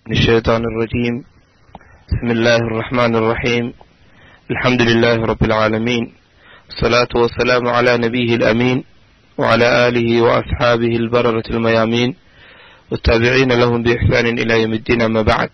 من الشيطان الرجيم بسم الله الرحمن الرحيم الحمد لله رب العالمين الصلاة والسلام على نبيه الأمين وعلى آله وأصحابه البررة الميامين والتابعين لهم بإحسان إلى يوم الدين أما بعد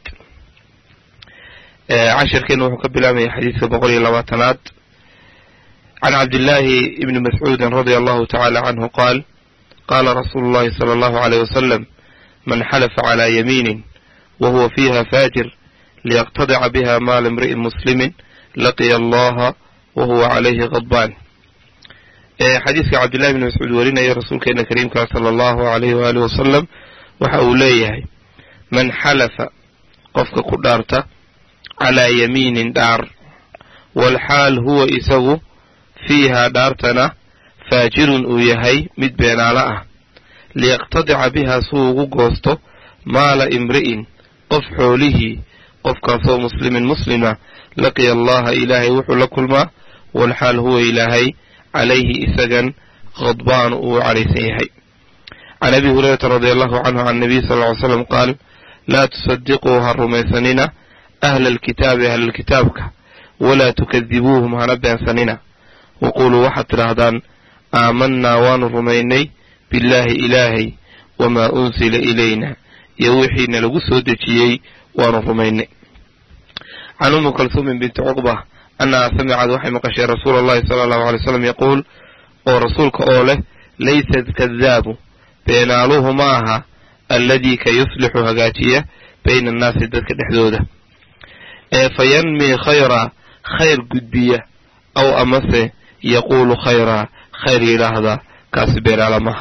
cashirkeenu wuxuu ka bilaabaya xadiidka boqol iyo labaatanaad can cabdillaahi ibni mascuudin radia allahu tacaala canhu qaal qaala rasuulu llahi sala allahu aleyh wasalam man xalafa calaa yamiinin wa huwa fiiha faajir liyaqtadica biha maala imri'in muslimin laqiya allaha wa huwa calayhi qadbaan xadiidka cabdillahi bni mascuud warinaya rasuulkeena kariimkaa sala allahu alayh waaalih wasalam waxa uu leeyahay man xalafa qofka ku dhaarta calaa yamiinin dhaar walxaal huwa isagu fiihaa dhaartana faajirun uu yahay mid beenaalo ah liyaqtadica bihaa suu ugu goosto maala imri'in qof xoolihii qofkaasoo muslimin muslima laqiya allaha ilaahay wuxuu la kulmaa walxaal huwa ilaahay calayhi isagan khadbaan uu cadhaysan yahay can abi hurayrata radi allahu canhu can nabiy sal ly slam qaal laa tusadiquu ha rumaysanina ahla alkitaabi ahlalkitaabka walaa tukadibuuhum hana beensanina waquuluu waxaad tidhaahdaan aamanaa waanu rumaynay billaahi ilaahay wamaa unsila ilayna iyo wixiina lagu soo dejiyey waanu rumaynay can ummi kalsuumin binti cuqba annahaa samicad waxay maqashay rasuula allahi sala allahu alay slam yaquul oo rasuulka oo leh laysa kadaabu beenaaluhu ma aha alladii ka yuslixu hagaajiya bayna annaasi dadka dhexdooda ee fa yanmii khayraa khayr gudbiya aw amase yaquulu khayraa khayr yidhaahda kaasi beenaala maha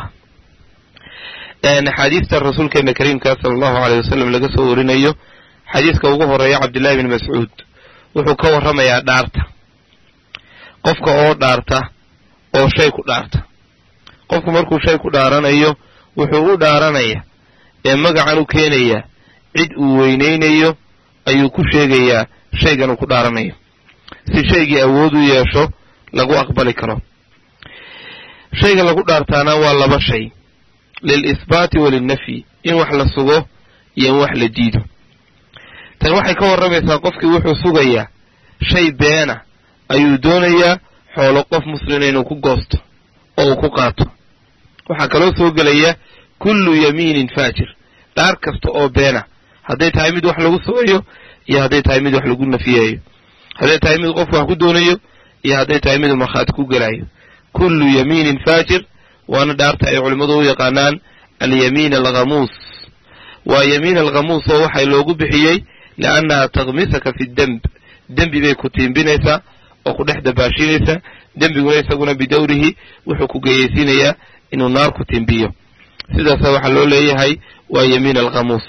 axaadiista rasuulkeena kariimka sala allahu aleyh wasalam laga soo warinayo xadiiska ugu horeeya cabdillahi bni mascuud wuxuu ka warramayaa dhaarta qofka oo dhaarta oo shay ku dhaarta qofku markuu shay ku dhaaranayo wuxuu u dhaaranaya ee magacan u keenaya cid uu weynaynayo ayuu ku sheegayaa shaygan uu ku dhaaranayo si shaygii awood u yeesho lagu aqbali karo shayga lagu dhaartaana waa laba shay lil isbaati wa lilnafyi in wax la sugo iyo in wax la diido tan waxay ka warramaysaa qofkii wuxuu sugayaa shay beena ayuu doonayaa xoolo qof muslima inuu ku goosto oo uu ku qaato waxaa kaloo soo gelaya kullu yamiinin faajir dhaar kasta oo beena hadday tahay mid wax lagu sugayo iyo hadday tahay mid wax lagu nafiyayo hadday tahay mid qofku wax ku doonayo iyo hadday tahay mid markhaati ku gelayo kullu yamiinin faajir waana dhaarta ay culimmadu u yaqaanaan alyamiin alghamuus waa yamiin alghamuus oo waxay loogu bixiyey liannaha takmisaka fi demb dembi bay ku tiimbinaysaa oo ku dhex dabaashinaysaa dembiguna isaguna bidowrihi wuxuu ku geyeysiinayaa inuu naar ku tiimbiyo sidaasa waxaa loo leeyahay waa yamiin alghamuus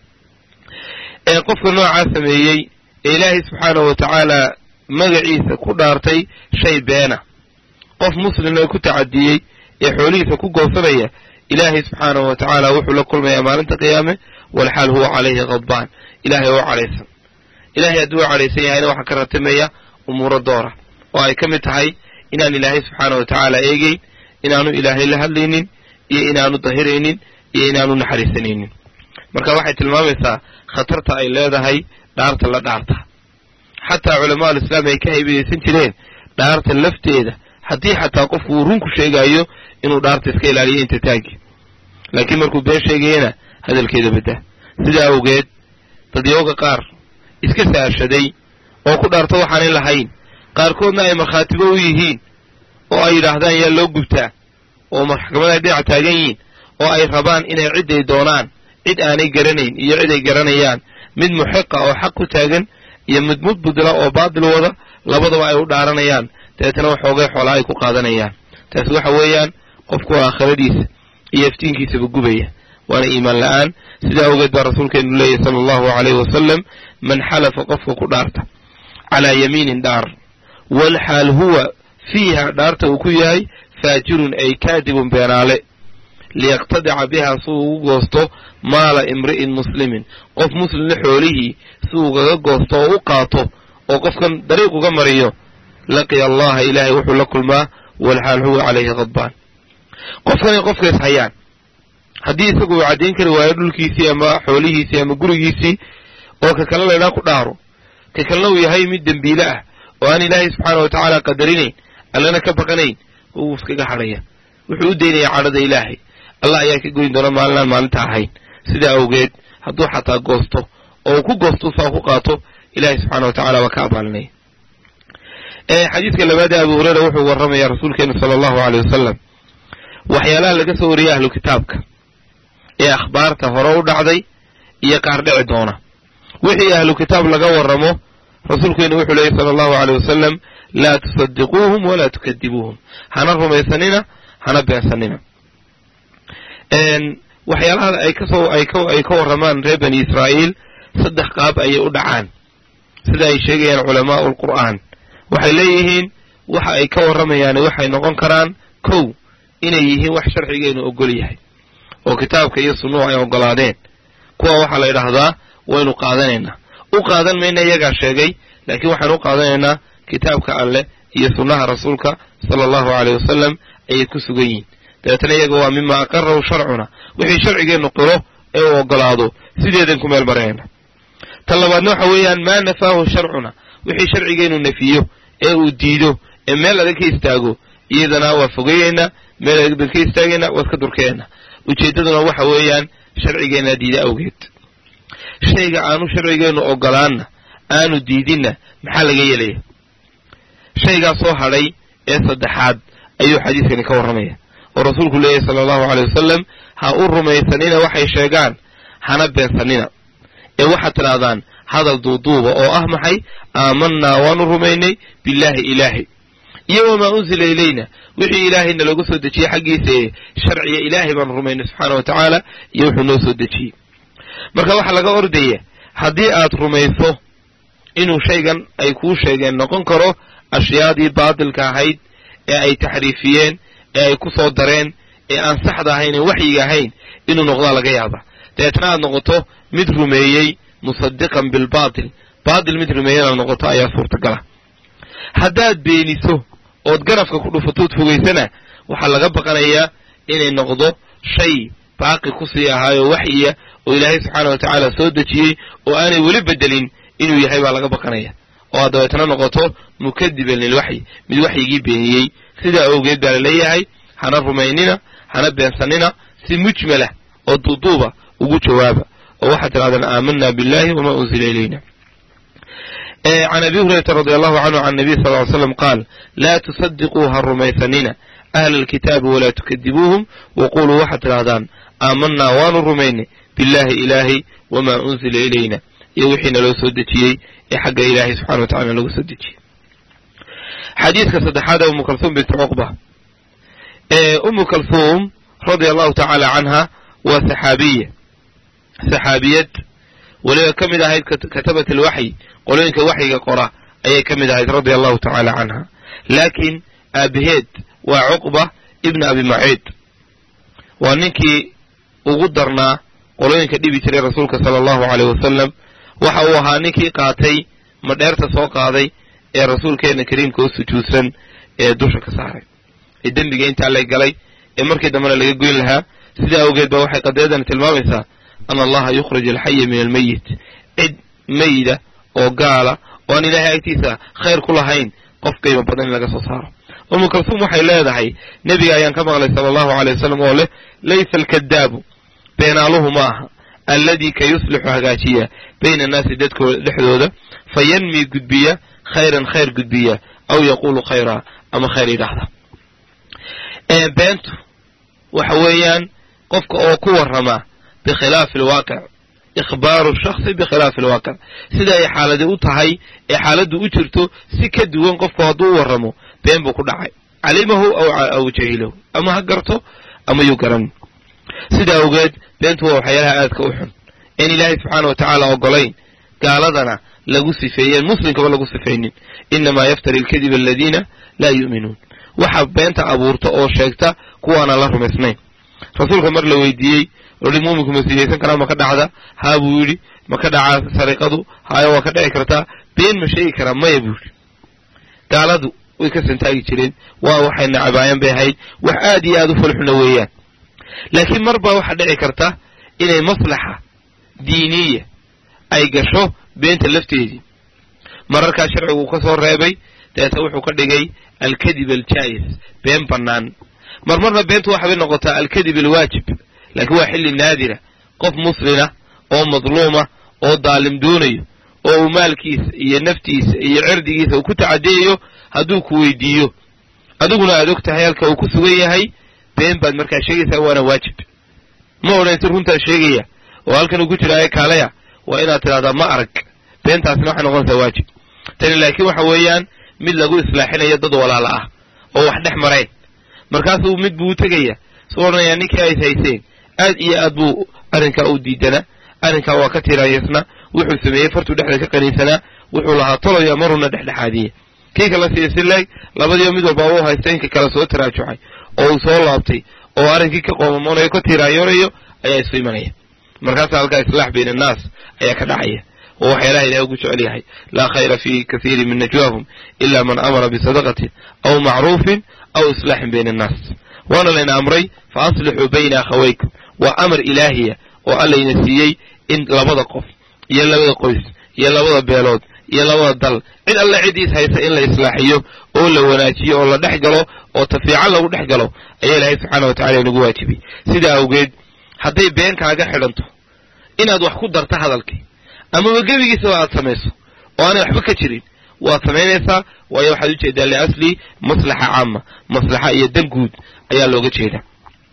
ee qofka noocaa sameeyey ee ilaahay subxaanahu wa tacaala magaciisa ku dhaartay shay beena qof muslimna ku tacadiyey ee xoolihiisa ku goosanaya ilaahay subxaanahu wa tacaala wuxuu la kulmayaa maalinta qiyaame walxaal huwa calayhi khadbaan ilaahay oo cadhaysan ilaahay hadduu cadhaysan yahayna waxaa ka ratimaya umuuro doora oo ay ka mid tahay inaan ilaahay subxaanahu wa tacaala eegeyn inaanu ilaahay la hadlaynin iyo inaanu dahiraynin iyo inaanu naxariisanaynin marka waxay tilmaamaysaa khatarta ay leedahay dhaarta la dhaarta xataa culamaa alislaam ay ka haybadaysan jireen dhaarta lafteeda haddii xataa qofku uu runku sheegaayo inuu dhaarta iska ilaaliyo inta taagi laakiin markuu been sheegayana hadalkeeda badda sidaa awgeed dadyooga qaar iska saashaday oo ku dhaarto waxaanay lahayn qaarkoodna ay markhaatibo u yihiin oo ay yidhaahdaan yaa loo gubtaa oo maxkamada ay dhinac taagan yihiin oo ay rabaan inay cidday doonaan cid aanay garanayn iyo cid ay garanayaan mid muxiqa oo xaq ku taagan iyo mid mudbudla oo baadil wada labadaba ay u dhaaranayaan dabeetana waxoogay xoolaa ay ku qaadanayaan taasi waxa weeyaan qofku aakhiradiisa iyo iftiinkiisaba gubaya waana iimaan la'aan sidaa awgeed baa rasuulkeenu leeyahy sala allahu calayhi wasalam man xalafa qofka ku dhaarta calaa yamiinin dhaar walxaal huwa fiiha dhaarta uu ku yahay faajirun ay kaadibun beenaale liyaqtadica bihaa si uu ugu goosto maala imri'in muslimin qof muslimna xoolihii si uu kaga goosto oo u qaato oo qofkan dariiq uga mariyo laqiya allaha ilaahay wuxuu la kulmaa walxaal huwa calayhi khadbaan qofkanay qofkays hayaan haddii isagu uu caddayn kari waayo dhulkiisii ama xoolihiisii ama gurigiisii oo ka kale laydhaa ku dhaaro ka kalena uu yahay mid dembiile ah oo aan ilaahay subxaana wa tacaala qadarinayn allana ka baqanayn wuu iskaga hadhaya wuxuu u daynayaa cadhada ilaahay allah ayaa ka goyn doona maalinaan maalinta ahayn sidaa awgeed hadduu xataa goosto oo uu ku goosto saa ku qaato ilaahay subxaana wa tacala waa ka abaalinaya xadiidka labaad ee abu hureyra wuxuu warramaya rasuulkeena sala allahu aleyh wasalam waxyaalaha laga soo wariyay ahlu kitaabka ee akhbaarta hore u dhacday iyo qaar dhici doona wixii ahlu kitaab laga warramo rasuulkeenu wuxuu leeyay sala allahu aleyh wasalam laa tusadiquuhum walaa tukadibuuhum hana rumaysanina hana beensanina waxyaalaha ay kasoo ay ka ay ka warramaan reer bani israa'iil saddex qaab ayay u dhacaan sida ay sheegayaan culamaa'u alqur'aan waxay leeyihiin waxa ay ka warramayaan waxay noqon karaan kow inay yihiin wax sharcigeenu ogol yahay oo kitaabka iyo sunnuhu ay ogolaadeen kuwa waxaa la yidhaahdaa waynu qaadanaynaa u qaadan mayna iyagaa sheegay laakiin waxaan u qaadanaynaa kitaabka alleh iyo sunnaha rasuulka sala allahu aleyh wasalam ayay ku sugan yihiin dabeetana iyaga waa mima aqarahu sharcuna wixii sharcigeennu qiro ee uu ogolaado sideedan ku meel marayna ta labaadna waxa weeyaan maa nafaahu sharcuna wixii sharcigeennu nafiyo ee uu diido ee meel adag ka istaago iyadana waa fogeyeynaa meel adag baan ka istaagaynaa waad ka durkeena ujeeddaduna waxa weeyaan sharcigeenna diida awgeed shayga aanu sharcigeennu ogolaanna aanu diidinna maxaa laga yeelaya shaygaa soo hadhay ee saddexaad ayuu xadiiskani ka warramaya oo rasuulku leeyahy sala allahu aleyh wasalam ha u rumaysanina waxay sheegaan hana beensanina ee waxaad tidhaahdaan hadal duuduuba oo ah maxay aamanaa waanu rumaynay billaahi ilaahay iyo wamaa unsila ilayna wixii ilaahayna looga soo dejiyey xaggiisa ee sharciga ilaahay baanu rumaynay subxaana wa tacaala iyo wuxuu noo soo dejiyey marka waxaa laga ordaya haddii aad rumayso inuu shaygan ay kuu sheegeen noqon karo ashyaadii baatilka ahayd ee ay taxriifiyeen ee ay ku soo dareen ee aan saxda ahayn ee waxyiga ahayn inuu noqdaa laga yaaba dabeetna aad noqoto mid rumeeyey musadiqan bilbaatil baatil mid rumeeyey inaad noqoto ayaa suurtagala haddaad beeniso ood garafka ku dhufatood fogaysana waxaa laga baqanayaa inay noqdo shay baaqi kusii ahaayo waxyiya oo ilaahay subxaana wa tacaala soo dejiyey oo aanay weli bedelin inuu yahay baa laga baqanaya oo aad dabeetna noqoto mukadiban lilwaxyi mid waxyigii beeniyey sidaa awgeed baa laleeyahay hana rumaynina hana beensanina si mujmalah oo duuduuba ugu jawaaba oo waxaad tidhahdaan aamanaa billahi wamaa unsila ilayna can abi hurayrata radi allahu canhu can nabiy sal ly slam qaal laa tusadiquu ha rumaysanina ahla alkitaabi walaa tukadibuuhum waquluu waxaad tidhahdaan aamanaa waanu rumaynay billahi ilaahay wamaa unsila ilayna iyo wixii naloo soo dejiyey ee xagga ilaahay subxana wa tacala looga soo dejiyey xadiidka saddexaad ee umu kalhuum bintu cuqba umu kalhuum radia allahu tacaala canha waa saxaabiya saxaabiyad weliba ka mid ahayd katabat alwaxyi qolooyinka waxyiga qora ayay ka mid ahayd radia allahu tacaala canha laakiin aabaheed waa cuqba ibna abi maciid waa ninkii ugu darnaa qolooyinka dhibi jiray rasuulka sala allahu aleyh wasalam waxa uu ahaa ninkii qaatay madheerta soo qaaday ee rasuulkeenna kariimka u sujuudsan ee dusha ka saaray ee dembiga intaa lay galay ee markii dambena laga goyn lahaa sidaa awgeed ba waxay qadiyadan tilmaamaysaa ana allaha yukhrij alxaya min almeyit cid meyda oo gaala oo aan ilaahay agtiisa khayr ku lahayn qof qiimo badan in laga soo saaro umu kalsuum waxay leedahay nebiga ayaan ka maqlay sala allahu aley wasalam oo leh laysa alkadaabu beenaaluhu ma aha alladii ka yuslixu hagaajiya bayna annaasi dadkooda dhexdooda fa yanmi gudbiya khayran khayr gudbiya aw yaquulu khayraa ama khayr yidhaahda beentu waxa weeyaan qofka oo ku warrama bikhilaafi alwaaqic ikhbaaru shakhsi bikhilaafi alwaaqic sida ay xaaladi u tahay ee xaaladdu u jirto si ka duwan qofku hadduu u warramo been buu ku dhacay calimahu aw jahilahu ama ha garto ama yuu garan sida awgeed beentu waa waxyaalaha aadka u xun in ilaahay subxaana wa tacaala ogolayn gaaladana lagu sifeeyeen muslimkaba lagu sifaynin inamaa yaftari alkadiba aladiina laa yu'minuun waxa beenta abuurta oo sheegta kuwaana la rumaysnayn rasuulka mar la weydiiyey ohi muuminku ma sinaysan karaa ma ka dhacda haa buu yidhi ma ka dhacaa sariqadu haayo waa ka dhici kartaa been ma sheegi karaa maya buu yidhi gaaladu way ka santaagi jireen waa waxay nacabaayaan bay ahayd wax aad iyo aad u falxuna weeyaan laakiin mar baa waxaa dhici karta inay maslaxa diiniya ay gasho beenta lafteedii mararkaa sharcigu ka soo reebay dabeeta wuxuu ka dhigay alkadib aljaa'is been bannaan marmarna beentu waxabay noqotaa alkadib alwaajib laakiin waa xilli naadira qof muslina oo madluuma oo daalim doonayo oo uu maalkiisa iyo naftiisa iyo cirdigiisa uu ku tacadiyayo hadduu ku weydiiyo adiguna aad og tahay halka uu ku sugan yahay been baad markaa sheegaysaa waana waajib ma odhansi runtaa sheegaya oo halkan uu ku jira kaalaya waa inaad tidhahdaa ma arag beentaasina waxay noqonaysaa waajib tani laakiin waxa weeyaan mid lagu islaaxinayo dad walaala ah oo wax dhex mareen markaasuu mid buu u tegaya suu odhanayaa ninkii ays hayseen aad iyo aad buu arrinkaa u diidanaa arrinkaa waa ka tiraayasna wuxuu sameeyey fartuu dhexda ka qaniinsanaa wuxuu lahaa tolaya maruna dhexdhexaadiye kii kala siiya si leeg labadiiba mid walba u haysta inka kale soo taraajucay oo uu soo laabtay oo arrinkii ka qoomamoonayo ka tiiraayoonayo ayaa isu imanaya markaasa halkaa islaax bayna annaas ayaa ka dhacaya oo waxyaalaha ilahay ugu jecel yahay laa khayra fii kasiirin min najwaahum ila man amara bisadaqatin aw macruufin aw islaaxin bayna annaas waana layna amray fa aslixuu bayna akhawaykum waa amar ilaahiya oo allayna siiyey in labada qof iyo labada qoys iyo labada beelood iyo labada dal cid alle cidiis haysa in la islaaxiyo oo la wanaajiyo oo la dhex galo oo tafiican lagu dhex galo ayaa ilaahay subxaana wa tacala inagu waajibiyey sidaa awgeed hadday been kaaga xidhanto inaad wax ku darto hadalkii amaba gebigiisaba aad samayso oo aanay waxba ka jirin waad samaynaysaa waayo waxaad ujeedaa liasli maslaxa caama maslaxa iyo dan guud ayaa looga jeedaa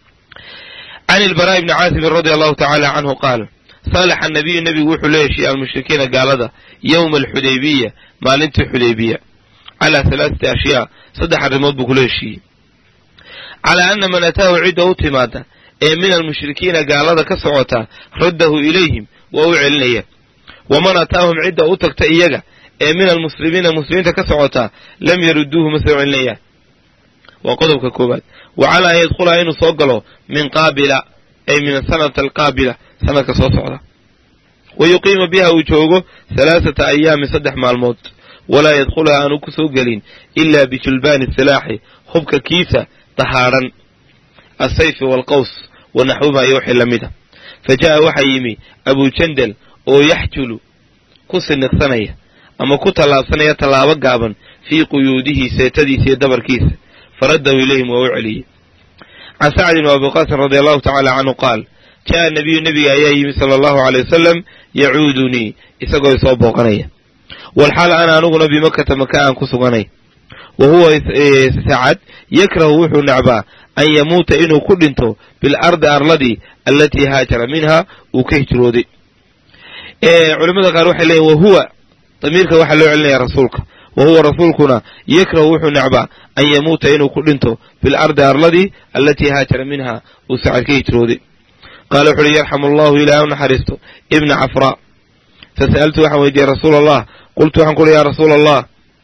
can ilbaraa ibni caasimin radia allahu tacaala canhu qaal saalaxa nabiyu nebigu wuxuu la heshiiyey almushrikiina gaalada yowma alxudaybiya maalintii xudaybiya calaa halaaثati ashyaa saddex arrimood buu kula heshiiyey calaa ana man ataahu cidda u timaada ee min almushrikiina gaalada ka socota raddahu ilayhim waa u celinaya waman ataahum cidda u tagta iyaga ee min almuslimiina muslimiinta ka socota lam yaruduuhu ma soo celinayaan waa qodobka koowaad wa calaa an yadkhulaha inuu soo galo min qaabila ay min asanata alqaabila sanadka soo socda wa yuqiima biha uu joogo halaaثata ayaamin saddex maalmood walaa yadkhulaha aanu ku soo gelin ilaa bijulbaani silaaxi hubka kiisa dahaadhan asayfi waalqaws wa naxwumaa iyo wixii la mida fa ja'a waxaa yimi abujandal oo yaxjulu ku siniqsanaya ama ku tallaabsanaya tallaabo gaaban fii quyuudihi seetadiisa iyo dabarkiisa faraddahu ilayhim waa u celiyey can sacdin wa abiqaasin radia allahu tacaala canhu qaal ja'a nabiyu nebiga ayaa yimi sala allahu aley wasalam yacuudunii isagoo isoo booqanaya walxaal ana aniguna bimakata maka aan ku suganay wa huwa sacad yakrahu wuxuu necbaa an yamuuta inuu ku dhinto bilardi arladii allatii haajara minha uu ka hijrooday culamada qaar waxay leeyiin wahuwa damiirka waxaa loo celinaya rasuulka wa huwa rasuulkuna yakrahu wuxuu necbaa an yamuuta inuu ku dhinto bilardi arladii allatii haajara minha uu sacad ka hijrooday qaala wuxu uhi yarxamu allahu ilaah u naxariisto ibna cafraa fasa'altu waxaan weydiiyey rasuula allah qultu waxaan ku uhi yaa rasuula allah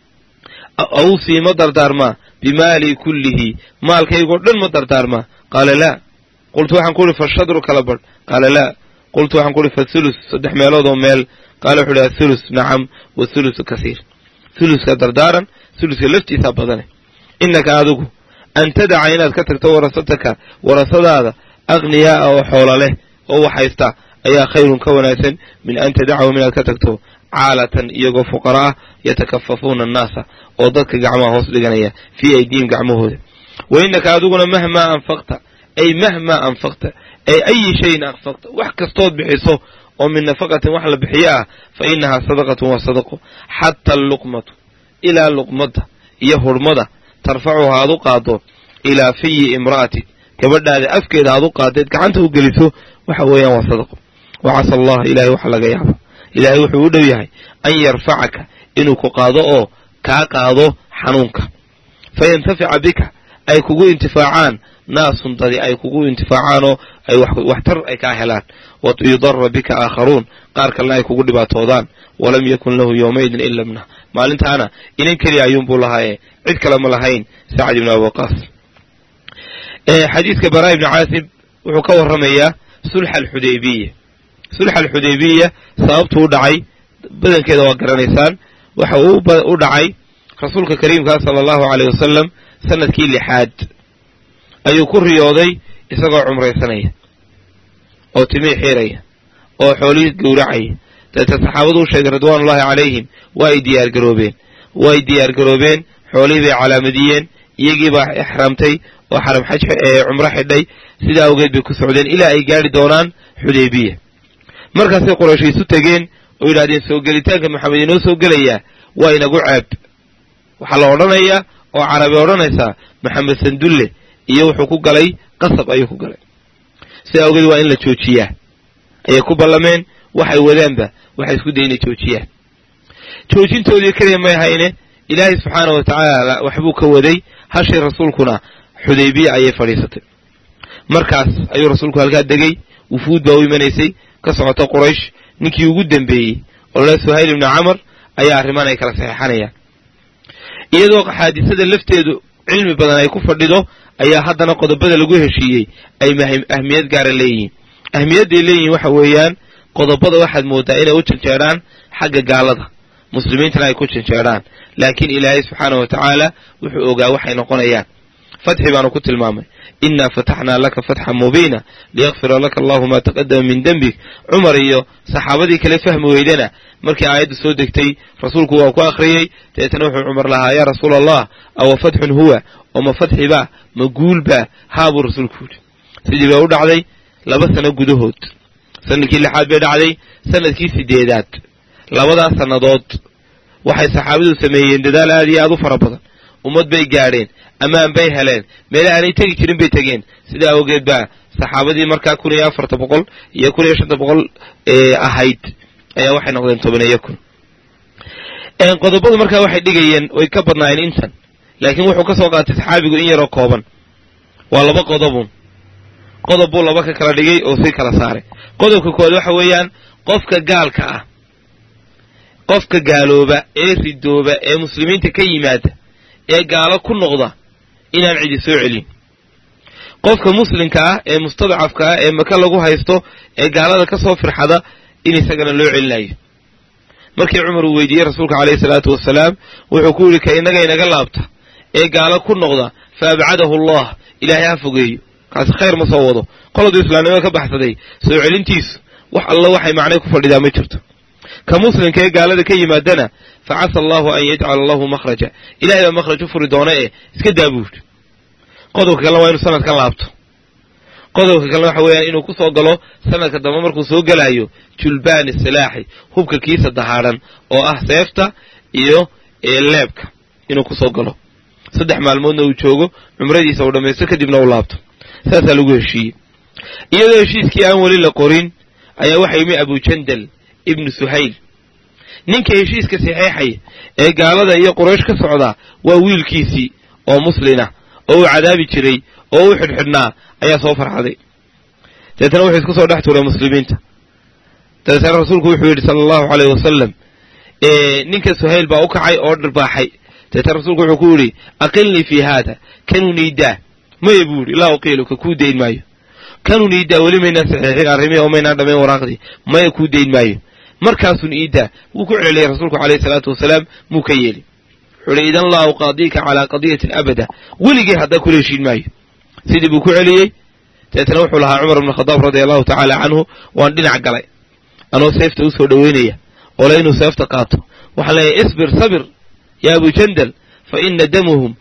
awsii ma dardaarmaa bimaalii kullihi maalkaygoo dhan ma dardaarmaa qaala laa qultu waxaan ku uhi fashadru kala badh qaala laa qultu waxaan ku uhi fathulus saddex meelood oo meel qaala wuxu uhi athulus nacam wathulusu kasiir thuluska dardaaran thuluska laftiisaa badane innaka adigu an tadaca inaad ka tagto warasataka warasadaada akhniyaaa oo xoola leh oo wax haysta ayaa khayrun ka wanaagsan min an tadacahum inaad ka tagto caalatan iyagoo fuqara ah yatakafafuuna annaasa oo dadka gacmaha hoos dhiganaya fii aydiihim gacmahooda wa innaka adiguna mahmaa anfaqta ay mahmaa anfaqta ay ayi shayin anfaqta wax kastood bixiso oo min nafaqatin wax la bixiyo ah fa innahaa sadaqatun waa sadaqo xata alluqmatu ilaa luqmadda iyo hurhmada tarfacuha aad u qaado ilaa fiyi imra'atin gabadhaada afkeeda aad u qaadaed gacanta u geliso waxa weeyaan waa sadaqo wa casa allah ilahay waxa laga yaaba ilaahay wuxuu u dhow yahay an yarfacaka inuu ku qaado oo kaa qaado xanuunka fa yantafica bika ay kugu intifaacaan naasun dadi ay kugu intifaacaanoo ay waxtar ay kaa helaan wa yudara bika aakharuun qaar kalena ay kugu dhibaatoodaan walam yakun lahu yowmaidin ila mnah maalintaana inan keliya ayuunbuu lahaaye cid kale ma lahayn sacad ibnu abiqaas xadiidka baraa ibni caasib wuxuu ka warramayaa sulxa alxudaybiya sulxa alxudaybiya sababtuu u dhacay badankeeda waa garanaysaan waxa uu u dhacay rasuulka kariimkaa sala allahu aleyh wasalam sanadkii lixaad ayuu ku riyooday isagoo cumraysanaya oo timii xiiraya oo xoolihii gowracaya dabeeta saxaabadu u sheegay ridwaanullahi calayhim waa ay diyaargaroobeen waa ay diyaargaroobeen xoolihii bay calaamadiyeen iyagii baa ixraamtay oo xaram xaj cumro xidhay sidaa awgeed bay ku socdeen ilaa ay gaadhi doonaan xudaybiya markaasay quraysh isu tegeen oo yidhahdeen soo gelitaanka maxamed inoo soo gelayaa waa inagu ceeb waxaa la odhanayaa oo carabi odhanaysaa maxamed sandulle iyo wuxuu ku galay qasab ayuu ku galay sidaa awgeed waa in la joojiyaa ayay ku ballameen waxay wadaanba waxay isku day inay joojiyaan joojintoodii keliya may hayne ilaahay subxaana wa tacaala waxbuu ka waday hashii rasuulkuna xudaybiya ayay fadhiisatay markaas ayuu rasuulku halkaa degay wufuud baa u imanaysay ka socota quraysh ninkii ugu dembeeyey oo la suhayl ibni camar ayaa arrimaan ay kala saxeexanayaan iyadoo xaadisada lafteedu cilmi badan ay ku fadhido ayaa haddana qodobada lagu heshiiyey ay ahmiyad gaara leeyihiin ahmiyadday leeyihiin waxa weeyaan qodobada waxaad moodaa inay u janjeedhaan xagga gaalada muslimiintana ay ku janjeedhaan laakiin ilaahay subxaana wa tacaala wuxuu ogaa waxay noqonayaan fatxi baanu ku tilmaamay innaa fataxnaa laka fatxan mubiina liyakfira laka allahu maa taqadama min dembik cumar iyo saxaabadii kale fahmi weydana markii aayaddu soo degtay rasuulku waa ku akhriyey dabeetana wuxuu cumar lahaa yaa rasuula allah awa fatxun huwa oo ma fatxiba ma guulba haa buu rasuulku yidhi sidii bay u dhacday laba sano gudahood sanadkii lixaad bay dhacday sanadkii sideedaad labadaas sannadood waxay saxaabadu sameeyeen dadaal aad iyo aad u fara badan ummad bay gaadheen ammaan bay heleen meele aanay tegi jirin bay tegeen sidaa awgeed baa saxaabadii markaa kun iyo afarta boqol iyo kun iyo shanta boqol ahayd ayaa waxay noqdeen tobaneeyo kun qodobadu markaa waxay dhigayeen way ka badnaayeen intan laakiin wuxuu ka soo qaatay saxaabigu in yaroo kooban waa laba qodobun qodob buu laba ka kala dhigay oo sii kala saaray qodobka koowaad waxa weeyaan qofka gaalka ah qofka gaalooba ee ridooba ee muslimiinta ka yimaada ee gaalo ku noqda inaan cidi soo celin qofka muslimka ah ee mustadcafka ah ee maka lagu haysto ee gaalada ka soo firxada in isagana loo celinayo markii cumar uu weydiiyey rasuulka caleyhi salaatu wasalaam wuxuu ku yidhi ka innaga inaga laabta ee gaalo ku noqda fa abcadahu allah ilaahay ha fogeeyo kaasi khayr ma soo wado qoladuu islaamnimada ka baxsaday soo celintiisu wax alla waxay macnay ku fadhidaa ma jirto ka muslimka ee gaalada ka yimaadana fa casa allahu an yajcala lahu makhraja ilahay baa makhraj u furi doona ee iska daabuud qodobka kalena waa inuu sanadkan laabto qodobka kalena waxa weeyaan inuu ku soo galo sanadka dambe markuu soo gelaayo julbaani silaaxi hubka kiisa dahaadhan oo ah seefta iyo leebka inuu ku soo galo saddex maalmoodna uu joogo cumradiisa uu dhammaysto kadibna uu laabto saasaa lagu heshiiyey iyadoo heshiiskii aan weli la qorin ayaa waxa yimi abujandal ibnu suhayl ninka heshiiska saxeexaya ee gaalada iyo quraysh ka socdaa waa wiilkiisii oo muslina oo uu cadaabi jiray oo u xidhxidhnaa ayaa soo farxaday dabeetana wuxuu isku soo dhex tuuray muslimiinta dabeetana rasuulku wuxuu yidhi sala allahu caleyh wasalam ninka suhayl baa u kacay oo dhirbaaxay dabeetana rasuulku wuxuu ku yidhi aqilnii fii haada kanuu niidaa maya buu yidhi laa uqiiluka kuu dayn maayo kanuu niidaa weli maynaan saxeexin arrimihii oo maynaan dhammayn waraaqdii maya kuu dayn maayo markaasuun iidaa wuu ku celceliyay rasuulku caleyhi salaatu wasalaam muu ka yeeli wuxuu ihi idan laa uqaadiika calaa qadiyatin abada weligii haddaa kula heshiin maayo sidii buu ku celiyey dabeetana wuxuu lahaa cumar ibnu khadaab radia allahu tacaala canhu waan dhinac galay anoo seefta u soo dhoweynaya ole inuu seefta qaato waxaan leeyahay isbir sabir ya abu jandal faina damuhum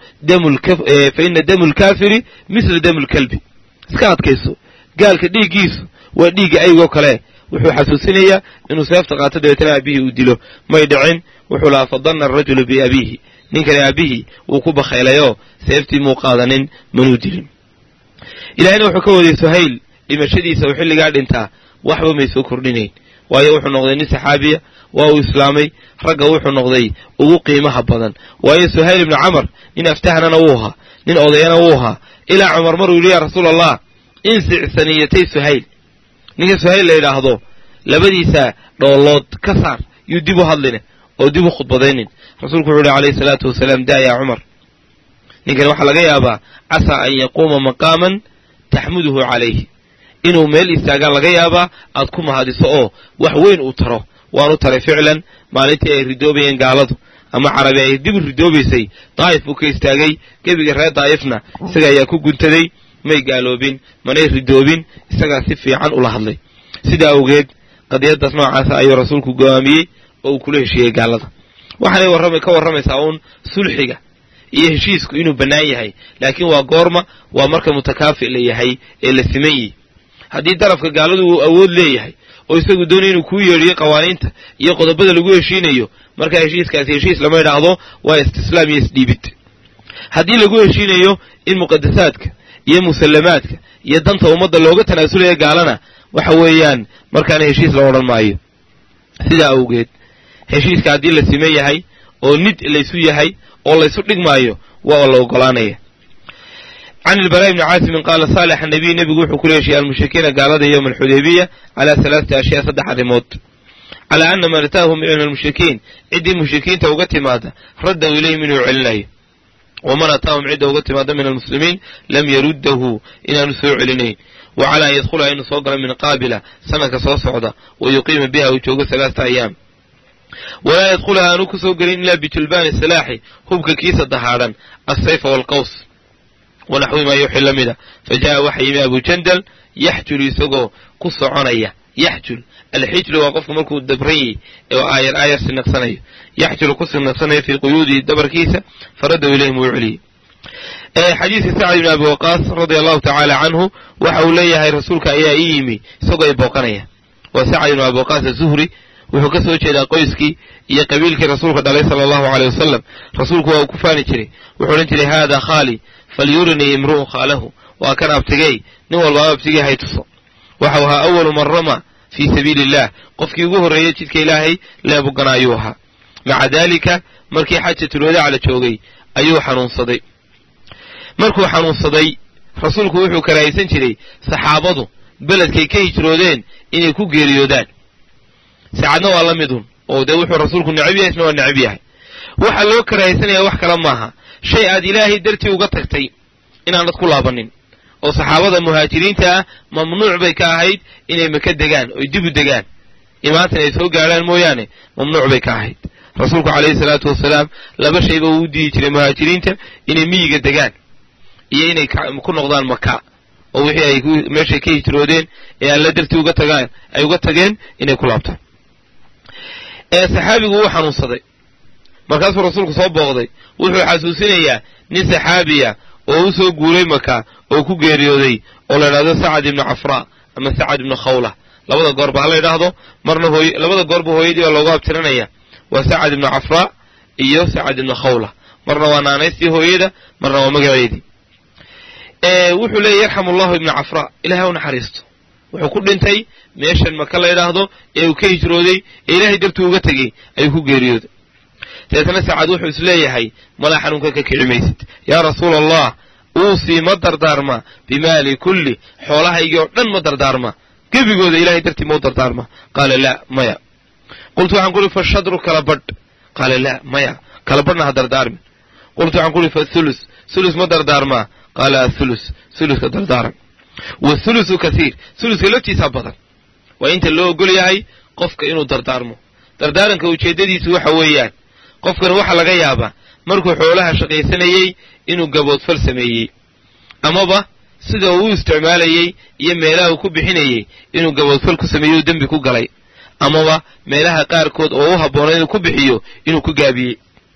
faina damu lkaafiri misla damu lkalbi iska adkayso gaalka dhiiggiisu waa dhiigga aygoo kale wuxuu xasuusinayaa inuu seefta qaato dabeetana aabihii uu dilo may dhicin wuxuu lahaa fadanna arajulu biabiihi ninkani aabihii wuu ku bakaylayoo seeftii muu qaadanin manuu dilin ilahina wuxuu ka waday suhayl dhimashadiisa uu xilligaa dhintaa waxba may soo kordhinayn waayo wuxuu noqday nin saxaabiya waa uu islaamay ragga wuxuu noqday ugu qiimaha badan waayo suhayl ibnu camar nin aftahnana wuu ahaa nin odayana wuu ahaa ilaa cumar maruu yidhi yaa rasuul allah insic saniyatay suhayl ninka suhayl la yidhaahdo labadiisa dhoolood ka saar yuu dib u hadline oo dib u khudbadaynin rasuulku wuxuu yihi calayhi salaatu wasalaam daa yaa cumar ninkan waxaa laga yaabaa casaa an yaquuma maqaaman taxmuduhu calayhi inuu meel istaagaa laga yaabaa aad ku mahadiso oo wax weyn uu taro waanu taray ficlan maalintii ay ridoobayeen gaaladu ama carabi ay dib u ridoobaysay daa'if buu ka istaagay gebiga reer daa'ifna isaga ayaa ku guntaday may gaaloobin manay ridoobin isagaa si fiican ula hadlay sidaa awgeed qadiyadaas noocaasa ayuu rasuulku go'aamiyey oo uu kula heshiiyey gaalada waxaanay warrama ka warramaysaa uun sulxiga iyo heshiisku inuu bannaan yahay laakiin waa goorma waa marka mutakaafi la yahay ee la siman yihi haddii darafka gaaladu uu awood leeyahay oo isagu doonaya inuu kuu yeedhiyo qawaaniinta iyo qodobada lagu heshiinayo markaa heshiiskaasi heshiis lama idhaahdo waa istislaam iyo isdhiibid haddii lagu heshiinayo in muqadasaadka iyo musallamaadka iyo danta ummadda looga tanaasulaya gaalana waxa weeyaan markaana heshiis la odhan maayo sidaa awgeed heshiiska haddii la siman yahay oo nid laysu yahay oo laysu dhigmaayo waa la ogolaanaya can ilbaraa ibni caasimin qaala saalex anabiy nebigu wuxuu kula heshiiyey almushrikiina gaalada yowma alxudaybiya calaa halaasati ashyaa saddex arrimood calaa ana man ataahum min almushrikiin ciddii mushrikiinta uga timaada raddahu ilayhim inuu celinayo waman ataahum cidda uga timaada min almuslimiin lam yaruddahu inaanu soo celinayn wa calaa an yadkhulaha inuu soo galo min qaabila sanadka soo socda wa yuqiima biha uu joogo halaasata ayaam walaa yadkhulaha aanu ku soo gelin ilaa bijulbaani silaaxi hubka kiisa dahaadhan assayfa waalqaws wanaxwi maa yuuxi la mida fa jaa'a waxa yimi abu jandal yaxjulu isagoo ku soconaya yaxjul alxijlu waa qofku markuu dabran yahy ee aayar aayar siniqsanayo yaxjulu ku siniqsanayo fii quyuudihi dabarkiisa faraddahu ilayhim wuu celiyey xadiidka sacd ibni abi waqaas radia allahu tacaala canhu waxa uu leeyahay rasuulka ayaa ii yimi isagoo ay booqanaya waa sacd ibnu abi waqaas azuhri wuxuu ka soo jeedaa qoyskii iyo qabiilkii rasuulka dhalay sala allahu aleyh wasalam rasuulku waa uu ku faani jiray wuxuu odhan jiray haada khaali falyurinii imru'un khaalahu waa kan abtigey nin walbaaba abtigey hay tuso waxau ahaa awalu man rama fii sabiili illah qofkii ugu horreeyey jidka ilaahay leebugana ayuu ahaa maca daalika markii xajatulwadaac la joogay ayuu xanuunsaday markuu xanuunsaday rasuulku wuxuu karaahaysan jiray saxaabadu beledkay ka hijroodeen inay ku geeriyoodaan saacadna waa la midun oo dee wuxuu rasuulku necab yahay isna waa necab yahay waxaa loo karaahaysanaya wax kale maaha shay aad ilaahay dartii uga tagtay inaanad ku laabanin oo saxaabada muhaajiriinta ah mamnuuc bay ka ahayd inay maka degaan oy dib u degaan imaantan ay soo gaadhaan mooyaane mamnuuc bay ka ahayd rasuulku calayhi salaatu wasalaam laba shayba uu u diidi jiray muhaajiriinta inay miyiga degaan iyo inay ku noqdaan maka oo wixii ay meeshay ka hijroodeen ee alla dartii uga tagaan ay uga tageen inay ku laabtaan ee saxaabigu wuu xanuunsaday markaasuu rasuulku soo booqday wuxuu xasuusinayaa nin saxaabiya oo u soo guuray maka oo ku geeriyooday oo la idhahdo sacad ibnu cafraa ama sacad ibnu khawla labada goorba ha la ydhaahdo marna hooy labada goorba hooyadii baa loogu abtiranaya waa sacad ibnu cafraa iyo sacad ibnu khawla marna waa naanaystii hooyada marna waa magaceedii wuxuu leeyay yarxamu allahu ibnu cafraa ilahay u naxariisto wuxuu ku dhintay meeshan maka la ydhaahdo ee uu ka hijrooday ee ilaahay dartuu uga tegey ayuu ku geeriyooday dabeetna sacad wuxuu is leeyahay malaa xanuunka ka kici maysid yaa rasuula allah uusii ma dardaarma bimaali kulli xoolahaygii oo dhan ma dardaarma gebigooda ilahay dartii ma u dardaarma qaala laa maya qultu waxaan kuuhi fa shadru kala badh qaala laa maya kala badhna ha dardaarmin qultu waxaan kuuhi fa thulus thulus ma dardaarmaa qaala athulus thuluska dardaaran wathulusu kasiir thuluska laftiisaa badan waa inta loo ogol yahay qofka inuu dardaarmo dardaaranka ujeeddadiisu waxa weeyaan qofkan waxaa laga yaabaa markuu xoolaha shaqaysanayey inuu gaboodfal sameeyey amaba sida uu u isticmaalayey iyo meelaha uu ku bixinayey inuu gaboodfal ku sameeyey oo dembi ku galay amaba meelaha qaarkood oo u habboona inuu ku bixiyo inuu ku gaabiyey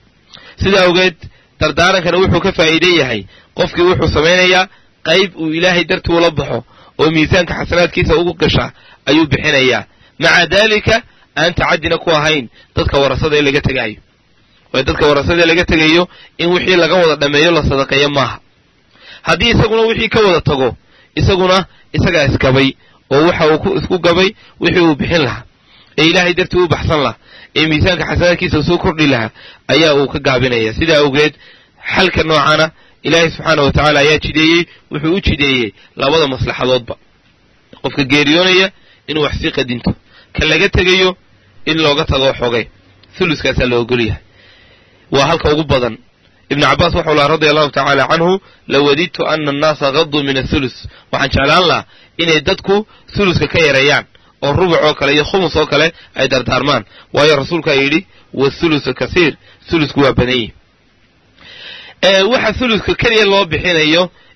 sidaa awgeed dardaarankana wuxuu ka faa'iide yahay qofkii wuxuu samaynayaa qayb uu ilaahay dartii ula baxo oo miisaanka xasanaadkiisa ugu gashaa ayuu bixinayaa maca daalika aan tacaddina ku ahayn dadka warasada ee laga tegaayo waayo dadka warasada ee laga tegayo in wixii laga wada dhammeeyo la sadaqeeyo maaha haddii isaguna wixii ka wada tago isaguna isagaa isgabay oo waxa uu ku isku gabay wixii uu bixin lahaa ee ilaahay dartii u baxsan lahaa ee miisaanka xasanaadkiisa soo kordhi lahaa ayaa uu ka gaabinaya sidaa awgeed xalka noocana ilaahay subxaana wa tacaala ayaa jideeyey wuxuu u jideeyey labada maslaxadoodba qofka geeriyoonaya inuu wax sii qadinto ka laga tegayo in looga tago xogay thuluskaasaa la ogol yahay waa halka ugu badan ibnu cabbaas waxau lahaa radia allahu tacaala canhu lawadidtu ana annaasa gaduu min athulus waxaan jeclaan lahaa inay dadku thuluska ka yareeyaan oo rubuc oo kale iyo khumus oo kale ay dardaarmaan waayo rasuulkaa yidhi wathulusu kasiir thulusku waa badan yihi waxa thuluska keliya loo bixinayo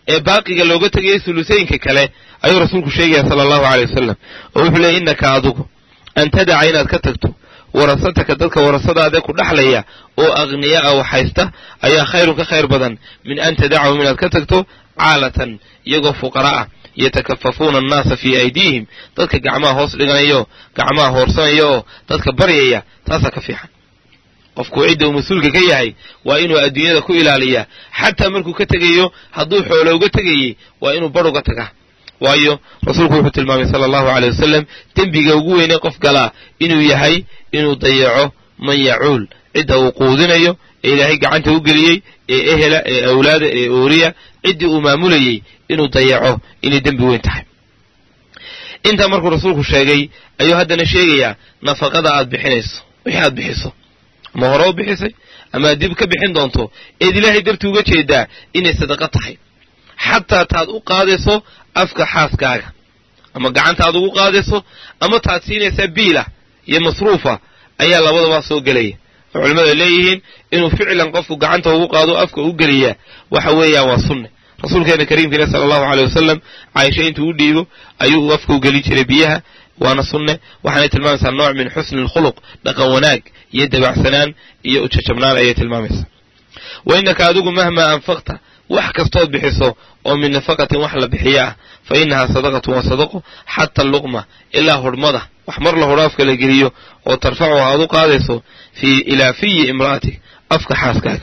ee baaqiga looga tegayay sulusooyinka kale ayuu rasuulku sheegaya sala allahu caley wasalam oo wuxuu leeyay innaka adigu an tadaca inaad ka tagto warasataka dadka warasadaadee ku dhaxlaya oo akhniya'a wax haysta ayaa khayrun ka khayr badan min an tadacahum inaad ka tagto caalatan iyagoo fuqara ah yatakafafuuna annaasa fii aydiihim dadka gacmaha hoos dhiganayo gacmaha hoorsanaya oo dadka baryaya taasaa ka fiican qofku cidda uu mas-uulka ka yahay waa inuu adduunyada ku ilaaliyaa xataa markuu ka tegayo hadduu xoolo uga tegayey waa inuu bar uga tagaa waayo rasuulku wuxuu tilmaamay sala allahu caleyh wasalam dembiga ugu weynee qof galaa inuu yahay inuu dayaco man yacuul cidda uu quudinayo ee ilaahay gacanta u geliyey ee ehela ee awlaada ee ooriya ciddii uu maamulayey inuu dayaco inay dembi weyn tahay intaa markuu rasuulku sheegay ayuu haddana sheegayaa nafaqada aad bixinayso wixii aad bixiso ama hore u bixisay ama aad dib ka bixin doonto eed ilaahay dartii uga jeedaa inay sadaqo tahay xataa taad u qaadayso afka xaaskaaga ama gacanta aad ugu qaadayso ama taad siinaysaa biilah iyo masruufa ayaa labadaba soo gelaya oo culimmadu ay leeyihiin inuu ficlan qofku gacanta ugu qaado afka u geliyaa waxa weeyaan waa sunne rasuulkeena kariimkiina sala allahu caleyh wasalam caaisha intuu u dhiibo ayuu afka u gelin jiray biyaha waana sunne waxaanay tilmaamaysaa nooc min xusni alkhuluq dhaqan wanaag iyo dabacsanaan iyo ujajabnaan ayay tilmaamaysaa wa innaka adigu mahmaa anfaqta wax kastood bixiso oo min nafaqatin wax la bixiyo ah fa innahaa sadaqatun waa sadaqo xata luqma ilaa hudhmada wax mar la hudho afka la geliyo oo tarfacuha aad u qaadayso fii ilaa fiyi imra'atik afka xaaskaaga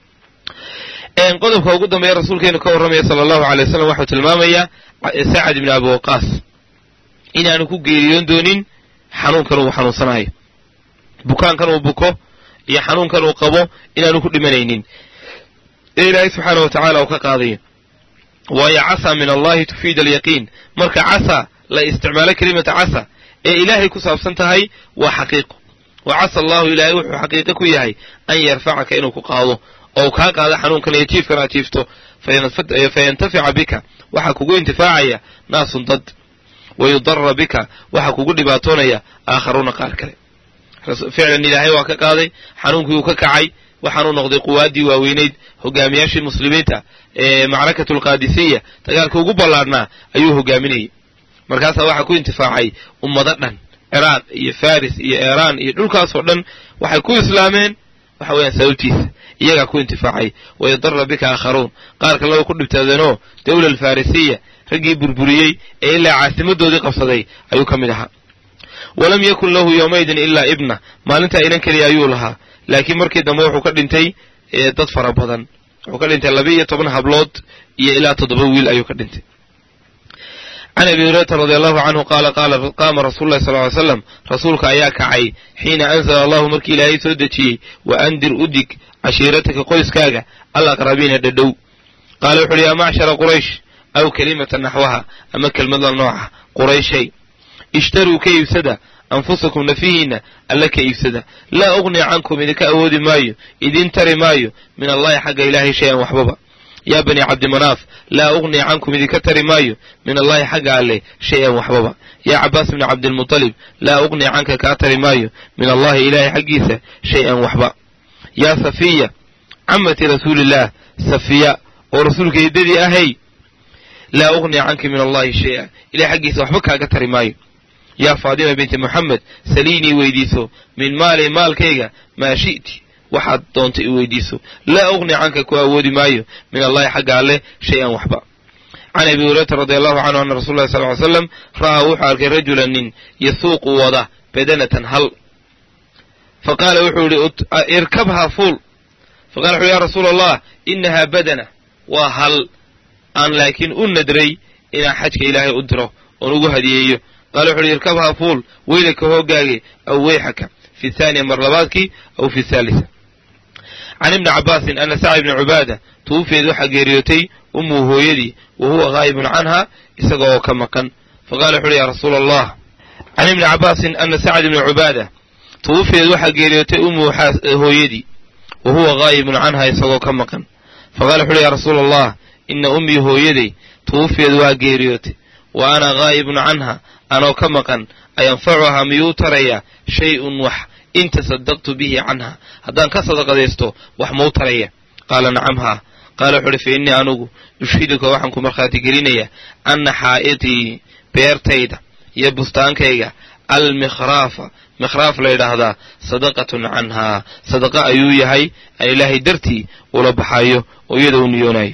qodobka ugu dambeeya rasuulkeenu ka warramaya sala allahu alay wasalam waxuu tilmaamayaa sacad ibni abi waqaas inaanu ku geeriyoon doonin xanuunkan uu xanuunsanayo bukaankan uu buko iyo xanuunkan uu qabo inaanu ku dhimanaynin ee ilaahay subxaana wa tacaala uu ka qaadayo waayo casa min allahi tufiid alyaqiin marka casa la isticmaalo kelimata casa ee ilaahay ku saabsan tahay waa xaqiiqo wa casa allahu ilaahay wuxuu xaqiiqo ku yahay an yarfacaka inuu ku qaado oo kaa qaado xanuunkan iyo jiifkan aad jiifto fayantafica bika waxaa kugu intifaacaya naasun dad wayudara bika waxaa kugu dhibaatoonaya aakharuuna qaar kale ficlan ilaahay waa ka qaaday xanuunkii uu ka kacay waxaanuu noqday quwaaddii waaweynayd hogaamiyaashii muslimiinta ee macrakatu alqaadisiya dagaalka ugu ballaadhnaa ayuu hogaaminayay markaasaa waxaa ku intifaacay ummado dhan ciraaq iyo faris iyo iiraan iyo dhulkaasoo dhan waxay ku islaameen waxa weeyaan sababtiisa iyagaa ku intifaacay wayadara bika aakharuun qaar kaleba ku dhibtaadeenoo dawla alfarisiya raggii burburiyey ee ilaa caasimadoodii qabsaday ayuu ka mid ahaa walam yakun lahu yowmaydin ilaa ibna maalintaa inan keliya ayuu lahaa laakiin markii dambe wuxuu ka dhintay dad fara badan wuxuu ka dhintay laba iyo toban hablood iyo ilaa toddoba wiil ayuu ka dhintay can abi hurayrata radi allahu canhu qaala qaala qaama rasulu llahi sal ly slam rasuulka ayaa kacay xiina anzala allahu markii ilaahay soo dejiyey wa andir udig cashiirataka qoyskaaga alaqrabiina dhadhow qaala wuxu uhi yaa macshara quraysh aw kelimata naxwaha ama kelmada nooca qurayshay ishtaruu ka iibsada anfusakum nafihiinna alla ka iibsada laa uqni cankum idinka awoodi maayo idin tari maayo min allahi xagga ilaahay shay-an waxbaba yaa bani cabdimanaaf laa uqni cankum idinka tari maayo min allahi xagga alleh shay-an waxbaba yaa cabaas bni cabdilmutalib laa uqni canka kaa tari maayo min allahi ilaahay xaggiisa shay-an waxba yaa safiya camati rasuulillaah safiya oo rasuulka eedadii ahay laa uqni canki min allahi shay-a ilahay xaggiisa waxba kaaga tari maayo yaa faadima binti moxamed saliinii weydiiso min maali maalkayga maa shi'ti waxaad doonta i weydiiso laa uqni canka ku awoodi maayo min allahi xagga alleh shay-an waxba can abi hurayrata radi allahu canhu ana rasul llahi sal ly slam ra'aa wuxuu arkay rajulan nin yasuuqu wada badanatan hal fa qaala wuxuu yihi irkabhaa fuul faqala wuxu ya rasuula allah inahaa badana waa hal aan laakiin u nadray inaan xajka ilaahay u diro oon ugu hadiyeeyo qaala wuxu uhi irkabhaa fuul weylaka hoogaage aw weyxaka fi thaaniya mar labaadkii aw fi thaalisa can ibni cabaasin ana sacd ibni cubaada tuufeed waxaa geeriyootay umuu hooyadii wa huwa haa'ibun canha isaga oo ka maqan faqala wuxu uhi ya rasuula allah can ibni cabaasin ana sacd ibni cubaada tuufeed waxaa geeriyootay umuu hooyadii wa huwa haa'ibun canha isagoo ka maqan faqala wuxu uhi ya rasuula allah ina ummii hooyaday tuufeed waa geeriyootay wa ana haa'ibun canha anoo ka maqan ayanfacuhaa miyuu taraya shay-un wax in tasadaqtu bihi canha haddaan ka sadaqadaysto wax mau taraya qaala nacam haa qaala wuxu uhi fa innii anugu ushhiduka waxaan ku markhaati gelinayaa anna xaa'itii beertayda iyo bustaankayga almikhraafa mikhraaf la yidhaahdaa sadaqatun canhaa sadaqa ayuu yahay aan ilaahay dartii ula baxayo oo iyada u niyoonayo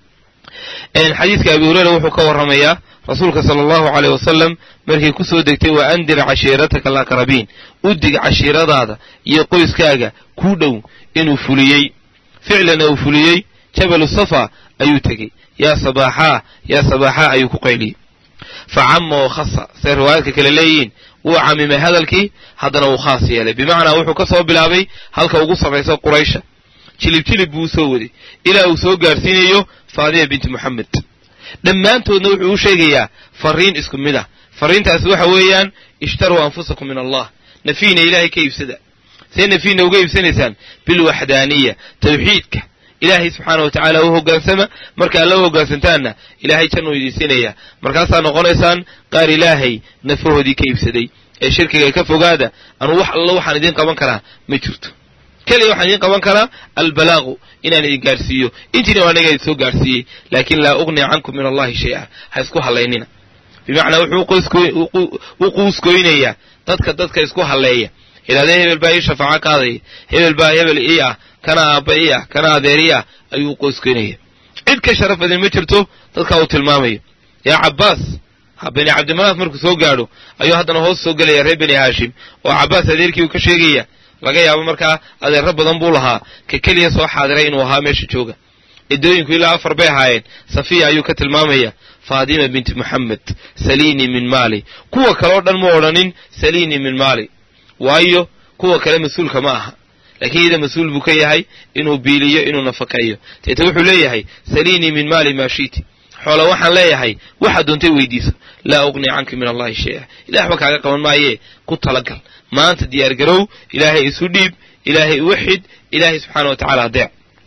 xadiidka abi hureyra wuxuu ka warramayaa rasuulka sala allahu caleyh wasalam markay ku soo degtay wa andir cashiirataka alaqrabiin u dig cashiiradaada iyo qoyskaaga kuu dhow inuu fuliyey ficlana uu fuliyey jabalu safa ayuu tegey yaa sabaaxaa yaa sabaaxaa ayuu ku qayliyey fa cama oo khasa say riwaayaadka kale leeyihiin wuu camimay hadalkii haddana wuu khaas yeelay bimacnaa wuxuu ka soo bilaabay halka ugu sarraysa quraysha jilib jilib buu usoo waday ilaa uu soo gaarsiinayo faadima binti moxamed dhammaantoodna wuxuu u sheegayaa fariin isku mid ah fariintaasi waxa weeyaan ishtaruu anfusakum min allah nafiina ilaahay ka iibsada see nafiina uga iibsanaysaan bilwaxdaaniya tawxiidka ilaahay subxaana wa tacaala u hoggaansama marka alla u hoggaansantaanna ilaahay jannuu idiinsiinaya markaasaa noqonaysaan qaar ilaahay nafahoodii ka iibsaday ee shirkiga ka fogaada anuu wax allo waxaan idiin qaban karaa ma jirto keliya waxaan idiin qaban karaa albalaaqu inaan idin gaarhsiiyo intiina aniga idin soo gaarhsiiyey laakin laa ugni cankum min allahi shay-a ha isku hallaynina bimacnaa wuxuu u quuskoynayaa dadka dadka isku halleeya idhahdee hebel baa ii shafaaco qaadaya hebel baa hebel ii ah kana aabba ii ah kana adeer ii ah ayuu u qoyskoynaya cid ka sharaf badan ma jirto dadkaa uu tilmaamayo yaa cabbaas bani cabdimanaaf markuu soo gaadho ayuu haddana hoos soo gelaya reer bani haashim oo cabbaas adeerkii uu ka sheegaya laga yaabo markaa adeerro badan buu lahaa ka keliya soo xaadiray inuu ahaa meesha jooga ciddooyinku ilaa afar bay ahaayeen safiya ayuu ka tilmaamaya faadima binti moxamed saliinii min maali kuwa kale oo dhan mu odhanin saliinii min maali waayo kuwa kale mas-uulka ma aha laakiin iyada mas-uul buu ka yahay inuu biiliyo inuu nafaqeeyo teete wuxuu leeyahay saliinii min maali maa shiiti xoola waxaan leeyahay waxaad doontay weydiiso laa ugni canka min allahi shay-a ilahi waxba kaaga qaban maayee ku talagal maanta diyaar garow ilaahay isu dhiib ilaahay uwaxid ilaahay subxaana wa tacala adeec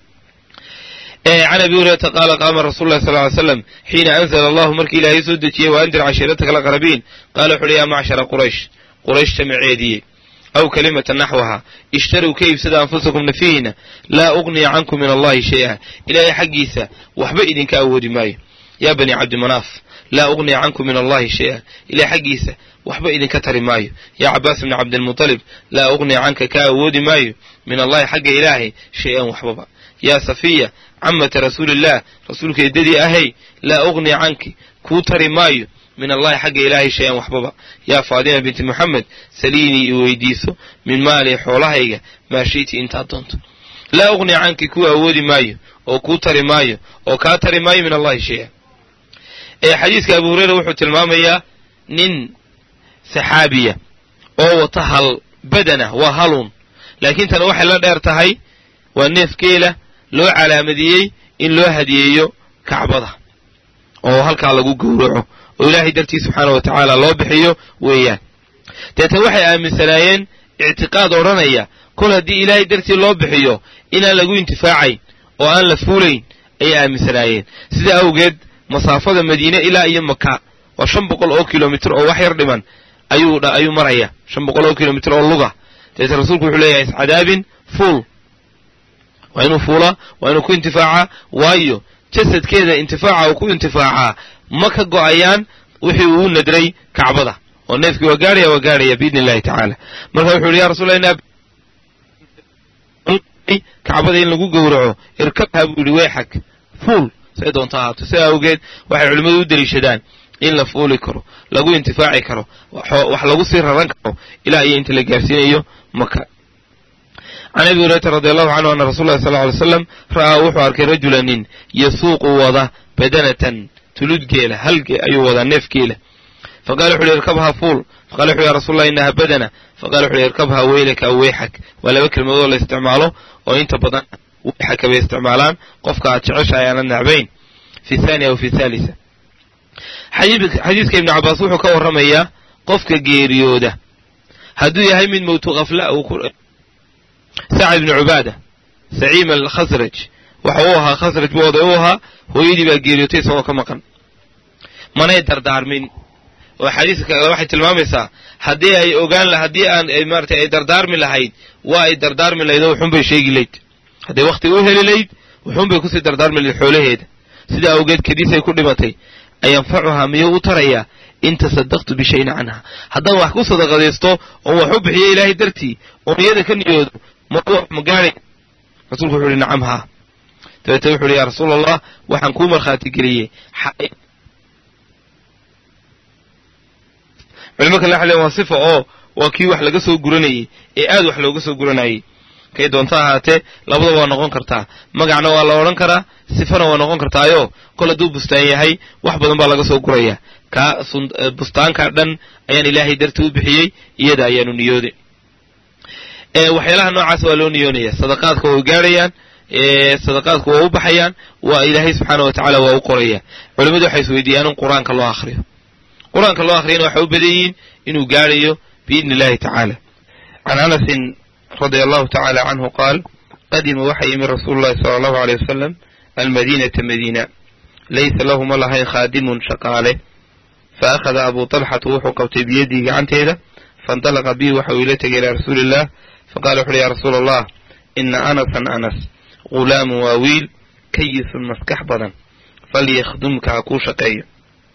can abi hurayrata qaala qaama rasul lah sal ly slam xiina anzla allahu markii ilaahay soo dejiyey wa andir cashiirataka alaqrabiin qaala wuxu uhi yaa macshara quraysh quraysh jamaceediyey aw kalimata naxwaha ishtarow ka iibsada anfusakum nafiina laa ugniya cankum min allahi shay-a ilaahay xaggiisa waxba idinka awoodi maayo yaa bani cabdimanaaf laa ugniya cankum min allahi shay-a ilahay xaggiisa waxba idinka tari maayo yaa cabaas bni cabdilmutalib laa ugniya canka ka awoodi maayo min allahi xagga ilaahay shay-an waxbaba yaa safiya camata rasuulillaah rasuulka eddadii ahay laa ugniya canki kuu tari maayo min allahi xagga ilaahay shay-an waxbaba yaa faadima binti moxamed saliinii i weydiiso min maali xoolahayga maa shiiti intaad doonto laa ugniya canki kuu awoodi maayo oo kuu tari maayo oo kaa tari maayo min allahi shay-a ee xadiiska abu hureyra wuxuu tilmaamayaa nin saxaabiya oo wata hal badana waa haluun laakiin tana waxay la dheer tahay waa neef geela loo calaamadiyey in loo hadiyeeyo kacbada oo halkaa lagu gowraco oo ilaahay dartii subxaana wa tacaala loo bixiyo weeyaan deetan waxay aaminsanaayeen ictiqaad odhanaya kol haddii ilaahay dartii loo bixiyo inaan lagu intifaacayn oo aan la fuulayn ayay aaminsanaayeen sidaa awgeed masaafada madiine ilaa iyo maka waa shan boqol oo kilomitr oo wax yar dhiman ayuu ayuu maraya shan boqol oo kilomitr oo luga deetan rasuulku wuxuu leeyahay iscadaabin fuul waa inuu fuulaa waa inuu ku intifaacaa waayo jasadkeeda intifaaca uu ku intifaacaa ma ka go'ayaan wixii uu nadray kacbada oo neefkii waa gaarhaya waa gaarhaya biidni illahi tacaala marka wuxuu yihi ya rasulla kacbada in lagu gowraco irkabha buu yihi weyxag fuul say doonta ahaato sidaa awgeed waxay culimmadu u deliishadaan in la fuuli karo lagu intifaaci karo wax lagu sii raran karo ilaa iyo inta la gaarsiinayo maka can abi hurayrata radi allahu canhu ana rasul llahi sal ly slam ra'aa wuxuu arkay rajula nin yasuuqu wada badanatan tulud geela halge ayuu wadaa neef geela faqala wuxu uhi irkabha fuul faqala wuxu ya rasul allah inaha badana faqala wuxu uhi irkabha weylaka aw weyxak waa laba kelmadood la isticmaalo oo inta badan weyxaka bay isticmaalaan qofka aad jeceshahay aanad nacbayn fi thaniya aw fi thaalisa xadiiska ibnu cabaas wuxuu ka warramayaa qofka geeriyooda hadduu yahay mid mowtu kafla sacad ibnu cubaada saciim alkhasraj waxa uu ahaa khasraj buu oday u ahaa hooyadii baa geeriyootay isagoo ka maqan manay dardaarmin oo xadiiska kale waxay tilmaamaysaa haddii ay ogaan haddii aan maaratay ay dardaarmi lahayd waa ay dardaarmi lahayd oo xun bay sheegi layd hadday wakhti u heli layd wuxuunbay kusii dardaarmi lahayd xoolaheeda sidaa awgeed kadiisay ku dhimatay ayanfacuhaa miyuu u tarayaa in tasadaqtu bishayin canha haddaan wax ku sadaqadaysto oon wax u bixiyo ilaahay dartii oon iyada ka niyoodo ma ma gaadhay rasuulku wuxu uhi nacam haa dabeetna wuxu uhi yaa rasuul allah waxaan kuu markhaati geliyey culimo kale waxa le waa sifa oo waa kii wax laga soo guranayey ee aad wax looga soo guranayey kay doonto ahaatee labadaba waa noqon kartaa magacna waa la odhan karaa sifana waa noqon kartaayo kol hadduu bustaan yahay wax badan baa laga soo guraya kaa bustaanka dhan ayaan ilaahay darti u bixiyey iyada ayaanu niyooday waxyaalaha noocaas waa loo niyoonaya sadaqaadka way gaadhayaan sadaqaadku waa u baxayaan waa ilaahay subxaana wa tacaala waa u qoraya culimmadu waxay isweydiiyaan in qur-aanka loo akhriyo qur-aanka loo akhriyana waxay u badan yihiin inuu gaadhayo biidni illahi tacaala can anasin radia allahu tacala canhu qaal qadima waxa yimi rasuulu llahi sala allahu aleyh wasalam almadiinata madiina laysa lahu ma lahayn khaadimun shaqaale fa akhada abu talxatu wuxuu qabtay biyadii gacanteeda faindalaqa bii waxa uu ila tegay ilaa rasuuli illah faqala wuxu uhi ya rasuula allah ina anasan anas ghulaamun waa wiil kayisun maskax badan falyakhdumka ha kuu shaqeeyo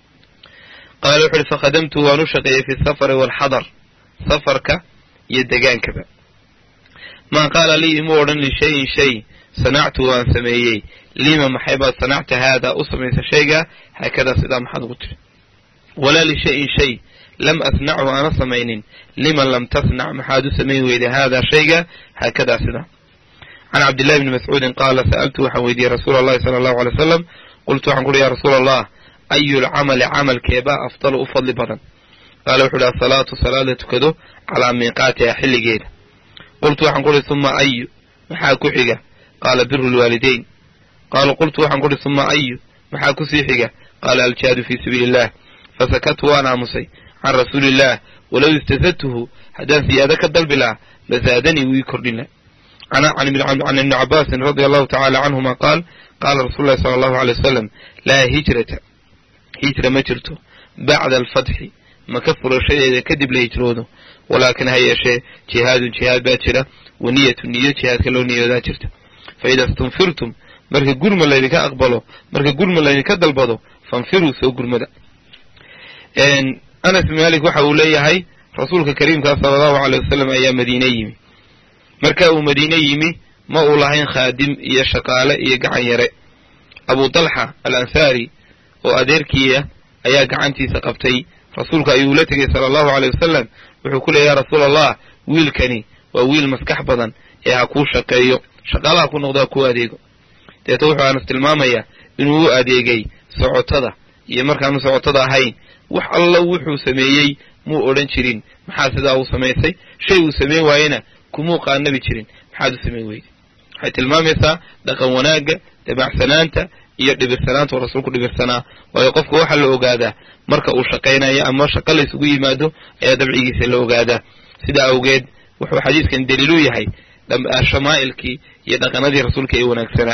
qaala wuxu uhi fakhadamtu waan u shaqeeyey fi safari waalxadar safarka iyo degaankaba maa qaala lii imuu odhan lishayin shay sanactu waan sameeyey lima maxay baad sanacta haadaa u samaysa shaygaa haakadaa sidaa maxaad ugu tiri walaa lishayin shay lam asnachu aana samaynin liman lam tasnac maxaad u samayn weyday haadaa shayga haakadaa sidaa can cabdillahi bni mascuudin qaala sa'altu waxaan weydiiyey rasuula allahi sala allahu alay wasalam qultu waxaan ku uhi ya rasuula allah ayu lcamali camalkeebaa afdalu u fadli badan qaala wuxu uhi asalaatu salaad la tukado calaa miiqaatiha xilligeeda qultu waxaan ku uhi suma ayu maxaa ku xiga qaala biru lwaalidayn qaala qultu waxaan ku uhi suma ayu maxaa kusii xiga qaala aljihaadu fii sabiili illah fasakatu waan aamusay can rasuuli illah walow istasadtuhu haddaan siyaado ka dalbi lahaa lasaadanii wuu ii kordhin laha can ibni cabaasin radia allahu tacala canhuma qaal qaala rasuulu llahi sala allahu alay wasalam laa hijrata hijra ma jirto bacda alfatxi maka furashadeeda kadib la hijroodo walaakin ha yeeshee jihaadun jihaad baa jira wa niyatu niyo jihaadka loo niyoodaa jirta fa ida stunfirtum marka gurma laydinka aqbalo marka gurma laydinka dalbado fanfiruu soo gurmada anas bin malik waxa uu leeyahay rasuulka kariimkaa sala allahu aleyh wasalam ayaa madiine yimi marka uu madiine yimi ma uu lahayn khaadim iyo shaqaale iyo gacan yare abu talxa al ansaari oo adeerkiia ayaa gacantiisa qabtay rasuulka ayuu la tegey sala allahu aleyh wasalam wuxuu ku leeyay ya rasuula allah wiilkani waa wiil maskax badan ee ha kuu shaqeeyo shaqaalaha ku noqdo ha kuu adeego deeta wuxuu anas tilmaamayaa inuu u adeegay socotada iyo markaanu socotada ahayn wax alla wuxuu sameeyey muu odhan jirin maxaa sidaa uu samaysay shay uu samayn waayena kumuu qaanabi jirin maxaad u samayn weyday waxay tilmaamaysaa dhaqan wanaagga dabacsanaanta iyo dhibirsanaanta oo rasuulku dhibirsanaa waayo qofka waxaa la ogaadaa marka uu shaqaynayo ama shaqo la isugu yimaado ayaa dabcigiisa la ogaadaa sidaa awgeed wuxuu xadiiskan daliilu yahay shamaa'ilkii iyo dhaqanadii rasuulka ee wanaagsanaa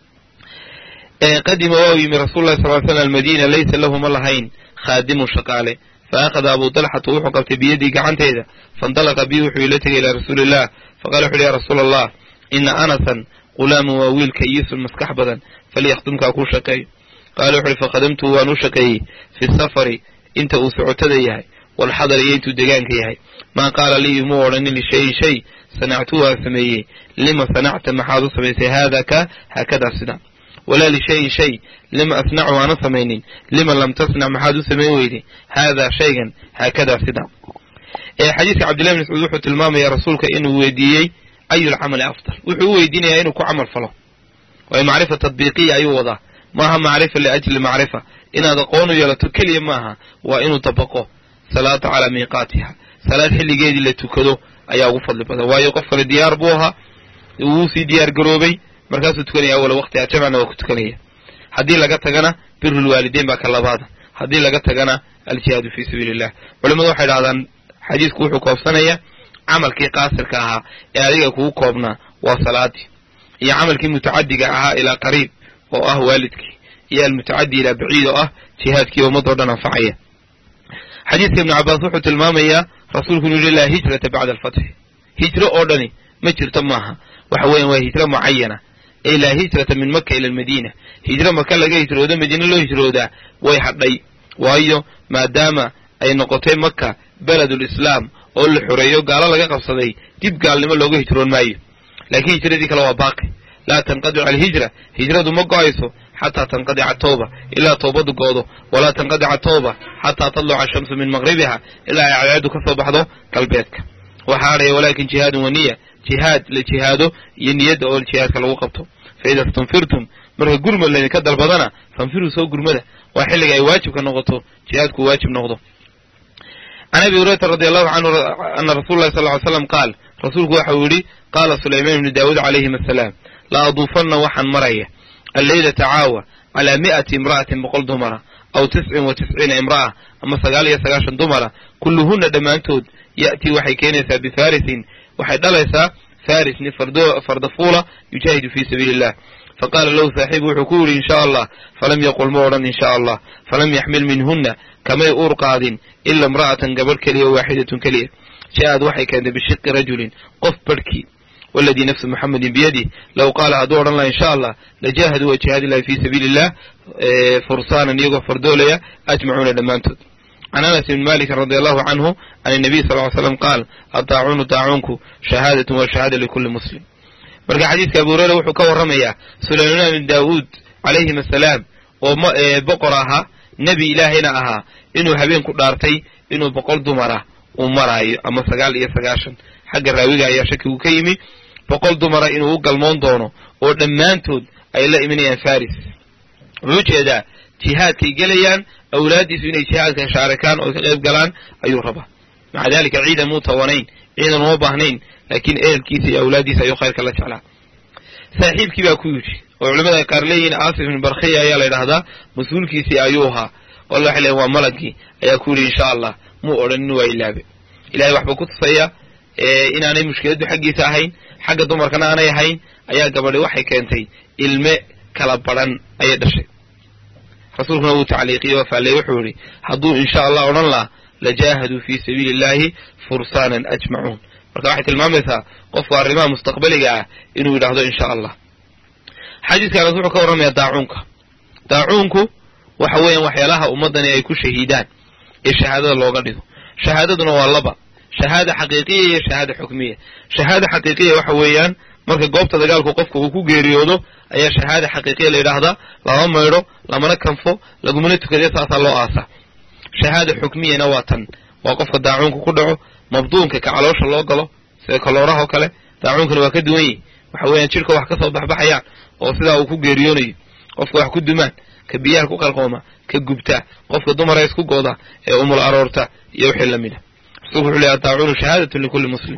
qadima waa u yimi rasul lahi sal slam almadiina laysa lahu ma lahayn khaadimun shaqaale fa akhada abu dalxatu wuxuu qabtay biyadii gacanteeda faindalaqa bi wuxuu ila tegay ilaa rasuuli illah faqala wuxu uhi ya rasuula allah ina anasan qulaamun waa wiil kayisun maskax badan falyakhdumkaa kuu shaqeeyo qaala wuxu uhi fakhadamtuhu waan u shaqeeyey fi safari inta uu socotada yahay walxadar iyo intuu degaanka yahay maa qaala lii imuu odhanin lishayin shay sanactuhu aan sameeyey lima sanacta maxaad u samaysay haada ka haakadaa sida walaa lishayin shay lima asnacu aana samaynin lima lam tasnac maxaad u samayn weyday haadaa shaygan haakadaa sida xadiiska cabdillahi bn mascuud wuxuu tilmaamaya rasuulka inuu weydiiyey ayu lcamali afdal wuxuu u weydiinayaa inuu ku camal falo waayo macrifa tadbiiqiya ayuu wadaa maaha macrifa liajli macrifa inaad aqoon u yeelato keliya maaha waa inuu dabaqo salaata calaa miiqaatiha salaad xilligeedii la tukado ayaa ugu fadli badan waayo qof kale diyaar buu ahaa wuu sii diyaar garoobay markaasuu tukanaya awala waqtiha jamcna waa ku tukanaya haddii laga tagana birulwaalideyn baa ka labaada haddii laga tagana aljihaadu fii sabiili illah culimmadu waxay dhahdaan xadiisku wuxuu koobsanaya camalkii qaasirka ahaa ee adiga kugu koobnaa waa salaadii iyo camalkii mutacadiga ahaa ilaa qariib oo ah waalidkii iyo almutacadi ilaa baciid oo ah jihaadkii ummadoo dhan anfacaya xadiiska ibnu cabaas wuxuu tilmaamayaa rasuulku inuu yihi laa hijrata bacda alfatxi hijro oo dhani ma jirto maaha waxa weyan waa hijro mucayana ay laa hijrata min maka ila almadiina hijro maka laga hijroodo madiine loo hijroodaa way hadhay waayo maadaama ay noqotay maka beledulislaam oo la xoreeyo gaalo laga qabsaday dib gaalnimo looga hijroon maayo laakiin hijradii kale waa baaqi laa tanqadicu alhijra hijradu ma go-ayso xataa tanqadica tawba ilaa toobadu goodo walaa tanqadica tawba xataa tadluca ashamsu min maqribiha ilaa ay cadceedu ka soo baxdo galbeedka waxaa hadhaya walaakin jihaadun waniya jihaad la jihaado iyo niyadda oo jihaadka lagu qabto fa ida stunfirtum marka gurmad laydinka dalbadana fanfiruu soo gurmada waa xilliga ay waajibka noqoto jihaadku waajib noqdo can abi hurayrata radi allahu canhu ana rasul lahi sal ly slam qaal rasuulku waxa uu yidhi qaala sulaymaan ibnu daawuud calayhim asalaam la aduufanna waxaan maraya alleylata caawa calaa mi'ati imra'atin boqol dumara aw tiscin wa tisciina imra'a ama sagaal iyo sagaashan dumara kulluhunna dhammaantood ya'tii waxay keenaysaa bifarisin waxay dhalaysaa faris nin fardafuula yujaahidu fii sabiili illah faqaala lahu saaxiibu wuxuu ku yidhi in sha allah falam yaqul ma odhan in sha allah falam yaxmil minhunna kamay uur qaadin ila imra'atan gabadh keliya waaxidatun keliya ja'ad waxay keentay bishiqi rajulin qof barhkii waladii nafsu muxamedin biyadih low qaala hadduu odhan laha in sha allah lajaahaduu waa jihaadi lahi fii sabiili illah fursaanan iyagoo fardoolaya ajmacuuna dhammaantood can anas ibni malikin radi allahu canhu can nabiy sal ly slam qaal adaacuunu daacuunku shahaadatun wa shahaada likulli muslim marka xadiiska abu hureyra wuxuu ka warramayaa sulaymaan ibn daawuud calayhim asalaam oo boqor ahaa nebi ilaahayna ahaa inuu habeen ku dhaartay inuu boqol dumara uu maraayo ama sagaal iyo sagaashan xagga raawiga ayaa shakigu ka yimi boqol dumara inuu u galmoon doono oo dhammaantood ay la imanayaan faris wuxuu ujeedaa jihaadkay gelayaan awlaaddiisu inay jihaadka shaarikaan oo ka qayb galaan ayuu rabaa maca dalika ciidan muu tawanayn ciidan uma baahnayn laakiin ehelkiisa iyo awlaaddiisa ayuu khayrka la jeclaa saaxiibkii baa ku yidhi oo culamada ay qaar leeyihiin aasif ibn barkhiya ayaa la ydhahdaa mas-uulkiisii ayuu ahaa walla waxay leeyiin waa malagii ayaa ku yidhi insha allah muu odhanin waa ilaabe ilahay waxbuu ku tusaya inaanay mushkiladdu xaggiisa ahayn xagga dumarkana aanay ahayn ayaa gabadhi waxay keentay ilme kala badhan ayay dhashay rasuulkuna wuu tacliiqiyey oo faalley wuxuu yidhi hadduu insha allah odhan laha lajaahaduu fii sabiili illahi fursaanan ajmacuun marka waxay tilmaamaysaa qofku arrimaha mustaqbaliga ah inuu yidhaahdo insha allah xadiiskaanas wuxuu ka warramayaa daacuunka daacuunku waxa weeyaan waxyaalaha ummaddani ay ku shahiidaan ee shahaadada looga dhigo shahaadaduna waa laba shahaada xaqiiqiya iyo shahaada xukmiya shahaada xaqiiqiya waxa weeyaan marka goobta dagaalku qofka uu ku geeriyoodo ayaa shahaada xaqiiqiya la yidhaahdaa lama maydho lamana kanfo lagumana tukadee saasaa loo aasa shahaada xukmiyana waa tan waa qofka daacuunka ku dhaco mabduunka ka caloosha loo galo sida kalooraha oo kale daacuunkana waa ka duwan yihi waxa weeyaan jidhka wax ka soo baxbaxayaan oo sidaa uu ku geeriyoonayo qofka wax ku dumaan ka biyaha ku qalqooma ka gubta qofka dumara isku gooda ee umul aroorta iyo wixii lamid a rasulku wuxu lehy adaacuunu shahaadatun likulli muslim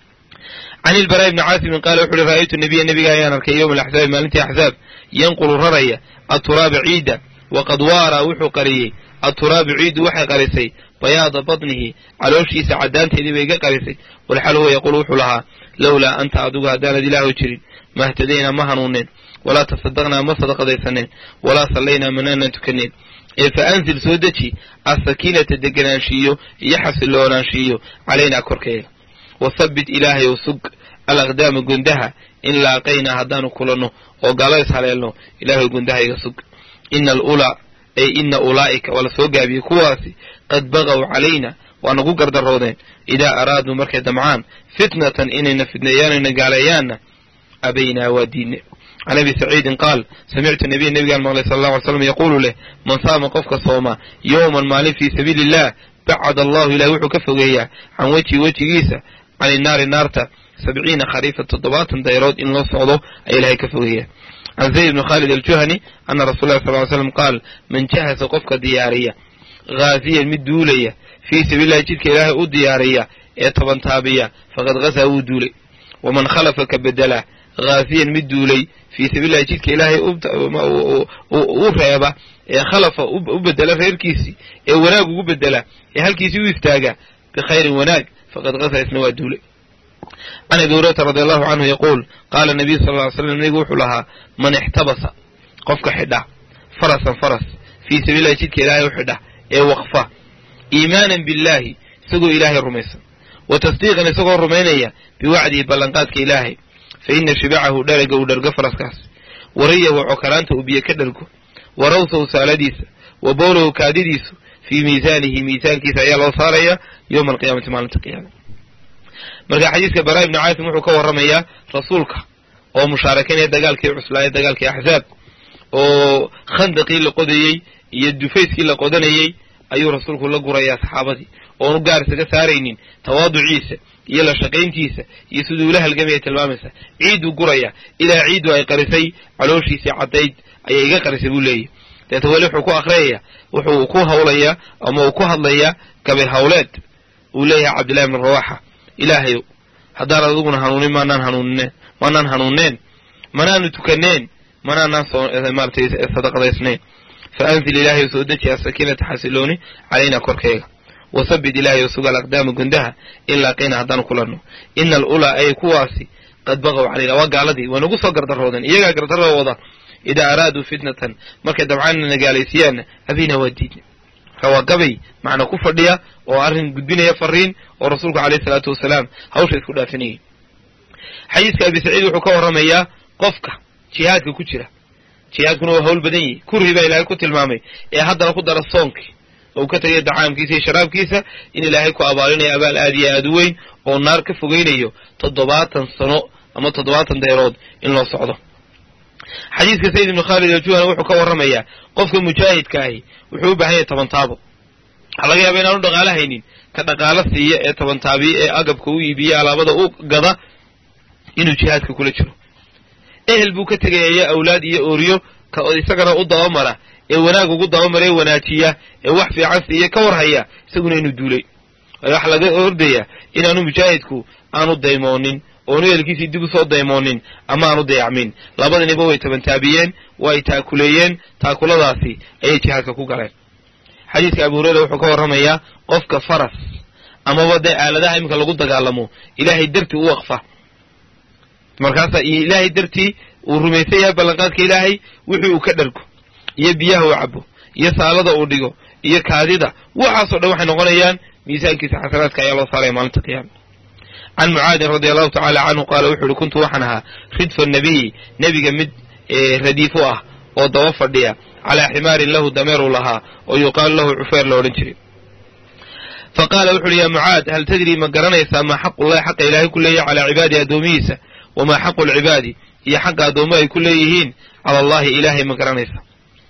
can ilbaraa ibni caasimin qaala wuxu uhi ra'aytu nabiya nabiga ayaan arkay yowma alaxzaabi maalintii axzaab yanqulu raraya aturaaba ciidda waqad waara wuxuu qariyey atturaabu ciiddu waxay qarisay bayaada badnihi calooshiisa caddaanteedii bay ga qarisay walxal huwa yaquul wuxuu lahaa lowlaa anta adigu haddaanad ilaahu jirin mahtadaynaa ma hanuuneen walaa tasadaqnaa ma sadaqadaysaneen walaa sallaynaa manaanan tukaneen ee fa anzil soo deji asakiinata deganaanshiiyo iyo xasiloonaanshiiyo calaynaa korkeega wasabbit ilaahay ow sug alaqdaama gundaha in laaqaynaa haddaanu kulanno oo galo is haleelno ilaahay gundaha iga sug ina alulaa ay ina ulaa'ika waa la soo gaabiyey kuwaasi qad bagaw calayna waa nagu gardaroodeen idaa araaduu markay damcaan fitnatan inayna fidneeyaanayna gaaleeyaanna abaynaa waa diine can abi saciidin qaal samictu nabiya nebigaan maqlay sala allahu alay slam yaquulu leh man saama qofka sooma yowman maalin fii sabiili illah bacad allahu ilahi wuxuu ka fogeeyaa can wejhi wejigiisa can inaari naarta sabciina khariifa toddobaatan dayrood in loo socdo ayaa ilahay ka fogeeyaa can zayd bni khaalid aljuhani ana rasul lah sal ly slam qaal man jahasa qofka diyaariya haaziyan mid duulaya fii sabiilillahi jidka ilaahay u diyaariya ee toban taabiya faqad ghasaa wuu duulay waman khalafa ka bedela haaziyan mid duulay fii sabiilillahi jidka ilaahay u reeba ee khalafa u bedela reerkiisii ee wanaag ugu bedela ee halkiisii u istaaga bikhayrin wanaag faqad ghasaa isna waa duulay can abi hurayrata radi allahu canhu yaquul qaala nabiyu sal ly slam nabigu wuxuu lahaa man ixtabasa qofka xidha farasan faras fii sabiilillahi jidka ilaahay u xidha ee waqfa iimaanan billaahi isagoo ilaahay rumaysan wa tasdiiqan isagoo rumaynaya biwacdihi ballanqaadka ilaahay fa ina shibacahu dharaga uu dhargo faraskaas wariyahu cokolaanta uu biyo ka dhargo wa rawsahu saaladiisa wa bowlahu kaadidiisu fii miisaanihi miisaankiisa ayaa loo saaraya yowma alqiyaamati maalinta qiyaama marka xadiiska baraa ibni caasim wuxuu ka warramayaa rasuulka oo mushaarakeynaya dagaalkii cuslaaya dagaalkii axzaab oo khandaqii la qodayey iyo dufayskii la qodanayey ayuu rasuulku la gurayaa saxaabadii oonu gaar isaga saaraynin tawaaduciisa iyo la shaqayntiisa iyo siduu ula halgamaya tilmaamaysa ciiduu guraya ilaa ciiddu ay qarisay calooshiisii caddayd ayay iga qarisay buu leeyahy deeta weli wuxuu ku akhriyaya wuxuu ku hawlayaa ama uu ku hadlayaa gabay hawleed uu leeyahay cabdillahi bnu rawaxa ilaahayow haddaan adiguna hanuunin maanaan hanuunineen maanaan hanuunneen manaanu tukaneen manaanaan maaratay sadaqadaysnayn fa anzil ilaahayow soo deji asakiinata xasilooni calaynaa korkayga wasabid ilaahayow sugal aqdaama gundaha in laaqina haddaan kulanno ina alulaa ay kuwaasi qad baqow calayna waa gaaladii waa nagu soo gardaroodeen iyagaa gardarada wada idaa araaduu fitnatan markay dabcaanna nagaalaysiyaanna abiina waa diidna marka waa gabay macna ku fadhiya oo arrin gudbinaya fariin oo rasuulku caleyhi salaatu wasalaam hawsha isku dhaafinayay xadiiska abi saciid wuxuu ka warramayaa qofka jihaadka ku jira jihaadkuna waa hawl badan yihi kurhi baa ilaahay ku tilmaamay ee haddana ku dara soonkii oo uu ka tegaya dacaamkiisa iyo sharaabkiisa in ilaahay ku abaalinayo abaal aad iyo aad u weyn oo naar ka fogeynayo toddobaatan sano ama toddobaatan deerood in loo socdo xadiiska sayid ibnu khaalid aljuhana wuxuu ka warramayaa qofka mujaahidka ahi wuxuu u baahan yahay tobantaabo waxaa laga yaaba inaanu dhaqaalo haynin ka dhaqaalo siiya ee tobantaabiye ee agabka u iibiye alaabada u gada inuu jihaadka kula jiro ehel buu ka tegaya iyo awlaad iyo ooriyo ka isagana u dabamara ee wanaag ugu dabamara ee wanaajiya ee wax fiican siiya ka warhaya isaguna inuu duulay waxa laga ordaya inaanu mujaahidku aanu daymoonin oonu ehelkiisii dib usoo daymoonin ama aanu dayacmin labadaniba way tabantaabiyeen way taakuleeyeen taakuladaasi ayay jihaadka ku galeen xadiiska abu hureyra wuxuu ka warramayaa qofka faras amaba dee aaladaha iminka lagu dagaalamo ilaahay dartii u waqfa markaasa iyo ilaahay dartii uu rumaysan yahay ballanqaadka ilaahay wixii uu ka dhargo iyo biyaha uu cabo iyo saalada uu dhigo iyo kaadida waxaasoo dhan waxay noqonayaan miisaankiisa xasanaadka ayaa loo saaraya maalinta qiyaama can mucaadin radia allahu tacala canhu qaala wuxu uhi kuntu waxaan ahaa ridfa nabiyi nebiga mid radiif u ah oo daba fadhiya calaa ximaarin lahu dameeruu lahaa oo yuqaalu lahu cufeer la odhan jiray fa qaala wuxu uhi yaa mucaad hal tadrii ma garanaysaa maa xaqullahi xaqa ilaahay ku leeyahy calaa cibaadihi addoomihiisa wamaa xaqu lcibaadi iyo xaqa addoommo ay ku leeyihiin cala allahi ilaahay ma garanaysa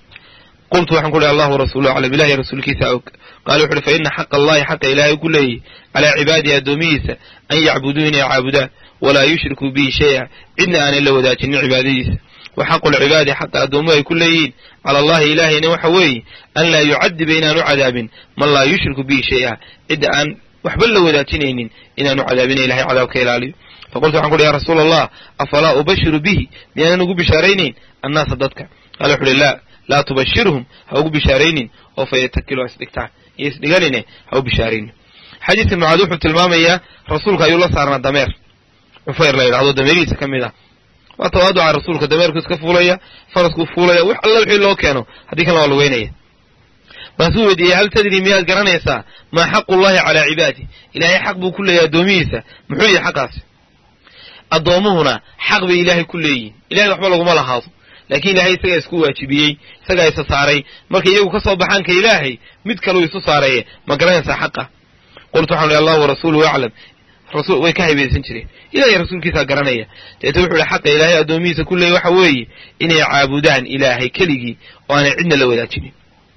qultu waxaan ku uhi allahu rasuulu aclam ilahay rasuulkiisa og qaala wuxu uhi fa ina xaqa allahi xaqa ilaahay ku leeyihi calaa cibaadihi addoomihiisa an yacbuduu inay caabudaan walaa yushrikuu bihi shay-a cidna aanay la wadaajinin cibaadadiisa wa xaqu lcibaadi xaqa addoommo ay ku leeyihiin cala allahi ilaahayna waxa weeye an laa yucadiba inaanu cadaabin man laa yushriku bihi shay-a cidda aan waxba la wadaajinaynin inaanu cadaabina ilahay cadaabka ilaaliyo faqultu waxan ku uhi ya rasuula allah afalaa ubashiru bihi miyaanan ugu bishaaraynayn annaasa dadka qaala wuxu uhi laa laa tubashirhum ha ugu bishaaraynin oo fa yatakilu ha isdhigtaan iyo isdhiganine ha u bishaaraynin xadiiska mucaad wuxuu tilmaamayaa rasuulka ayuu la saarnaa dameer cufayr la yidhahdo dameerihiisa ka mid ah waa tawaaduca rasuulka dameerku iska fuulaya faraskuu fuulaya wax alla wixii loo keeno haddii kan waa lugeynaya baasuu weydiiyey hal tadri miyaad garanaysaa maa xaqullahi calaa cibaadi ilaahay xaq buu ku leeyahy addoomihiisa muxuu yahay xaqaasi addoommuhuna xaq bay ilaahay ku leeyihin ilahay waxba laguma lahaado laakiin ilaahay isagaa isku waajibiyey isagaa isa saaray markay iyagu ka soo baxaan ka ilaahay mid kaleu isu saaraye ma garanaysaa xaqa qultu waxaan uhi allah warasuuluhu aclam rasul way ka haybaysan jireen ilahay rasuulkiisaa garanaya deeta wuxuu ihi xaqa ilaahay addoomihiisa ku leeyay waxa weeye inay caabudaan ilaahay keligii oo aanay cidna la wadaajinin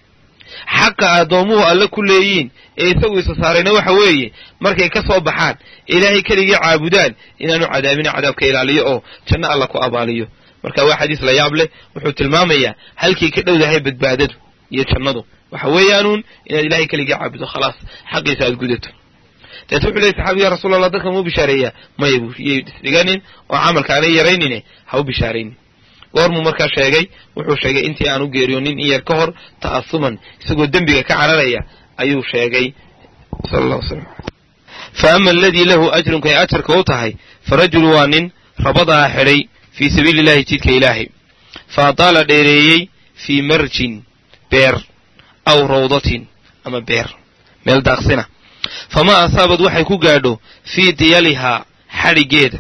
xaqa addoommuhu alle ku leeyiin ee isagu isa saarayna waxa weeye markay ka soo baxaan ilaahay keligii caabudaan inaanu cadaabina cadaabka ilaaliyo oo janno alla ku abaaliyo marka waa xadiis la yaab leh wuxuu tilmaamayaa halkii ka dhowdahay badbaadadu iyo jannadu waxa weeyaanuun inaad ilahay keligii caabudo khalaas xaqiisa aad gudato deeta wuxu leey saxaabi ya rasuul allah dadka mau bishaareeyaa maya buu iyay isdhiganin oo camalka aanay yaraynine ha u bishaaraynin goormuu markaa sheegay wuxuu sheegay intii aan u geeriyoonin in yar ka hor ta'asuman isagoo dembiga ka cararaya ayuu sheegay sal allah waslam fa ama aladii lahu ajrunka ay ajarka u tahay fa rajulu waa nin rabadaa xidhay fii sabiili illahi jidka ilaahay fa adaala dheereeyey fii marjin beer aw rawdatin ama beer meel daaqsina famaa asaabad waxay ku gaadho fii diyalihaa xadhiggeeda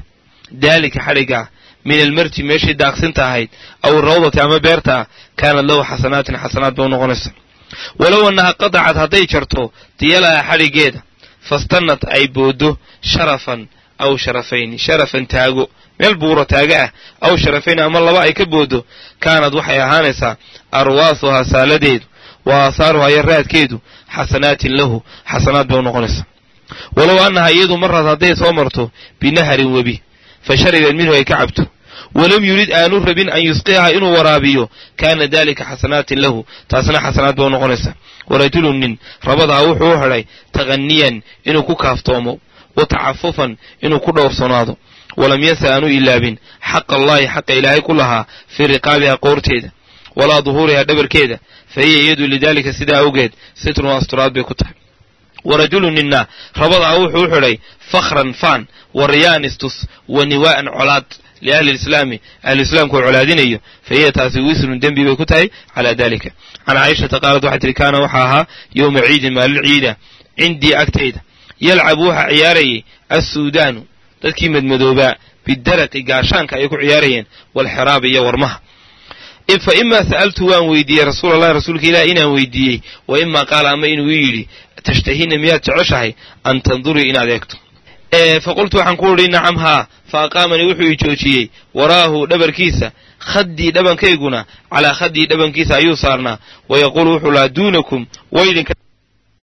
daalika xadhiggaa min almarji meeshii daaqsinta ahayd aw rawdati ama beerta ah kaanad lahu xasanaatin xasanaad ba u noqonaysa walow annaha qadacad hadday jarto diyalaha xadhiggeeda fastannad ay booddo sharafan aw sharafayn sharafan taago meel buuro taaga ah aw sharafayn ama laba ay ka booddo kaanad waxay ahaanaysaa arwaasuhaa saaladeedu wa aasaaruhaa iyo raadkeedu xasanaatin lahu xasanaad bay u noqonaysaa walow annaha iyadu marad hadday soo marto binaharin webi fa sharibad minhu ay ka cabto walam yurid aanu rabin an yusqiyaha inuu waraabiyo kaana dalika xasanaatin lahu taasna xasanaad ba u noqonaysaa warajulun nin rabadaa wuxuu u xidhay taqaniyan inuu ku kaaftoomo wa tacafufan inuu ku dhowrsanaado walam yansa aanu ilaabin xaqa allahi xaqa ilaahay ku lahaa fii riqaabiha qoorteeda walaa duhuuriha dhabarkeeda fa hiya iyadu lidaalika sidaa awgeed sitrun asturaad bay ku tahay warajulun ninna rabadaa wuxuu u xidhay fakhran faan wa riyaan istus wa niwaa'an colaad liahli lislaami ahluislaamku u colaadinayo fa hiya taasi wisrun dembi bay ku tahay calaa dalika can caaishata qaalad waxay tihi kaana waxaa ahaa yowma ciidin maalin ciida cindii agtayda yalcabu waxaa ciyaarayay assuudaanu dadkii madmadoobaa bidaraqi gaashaanka ay ku ciyaarayeen walxiraabi iyo warmaha fa imaa sa'altu waan weydiiyey rasuul allahi rasuulka ilaah inaan weydiiyey wa imaa qaala ama inuu ii yidhi tashtahina miyaad jeceshahay an tandurii inaad eegto fa qultu waxaan ku idhi nacam haa fa aqaamanii wuxuu ii joojiyey waraahu dhabarkiisa khaddii dhabankayguna calaa khaddii dhabankiisa ayuu saarnaa wa yaquulu wuxuu lahaa duunakum waydinka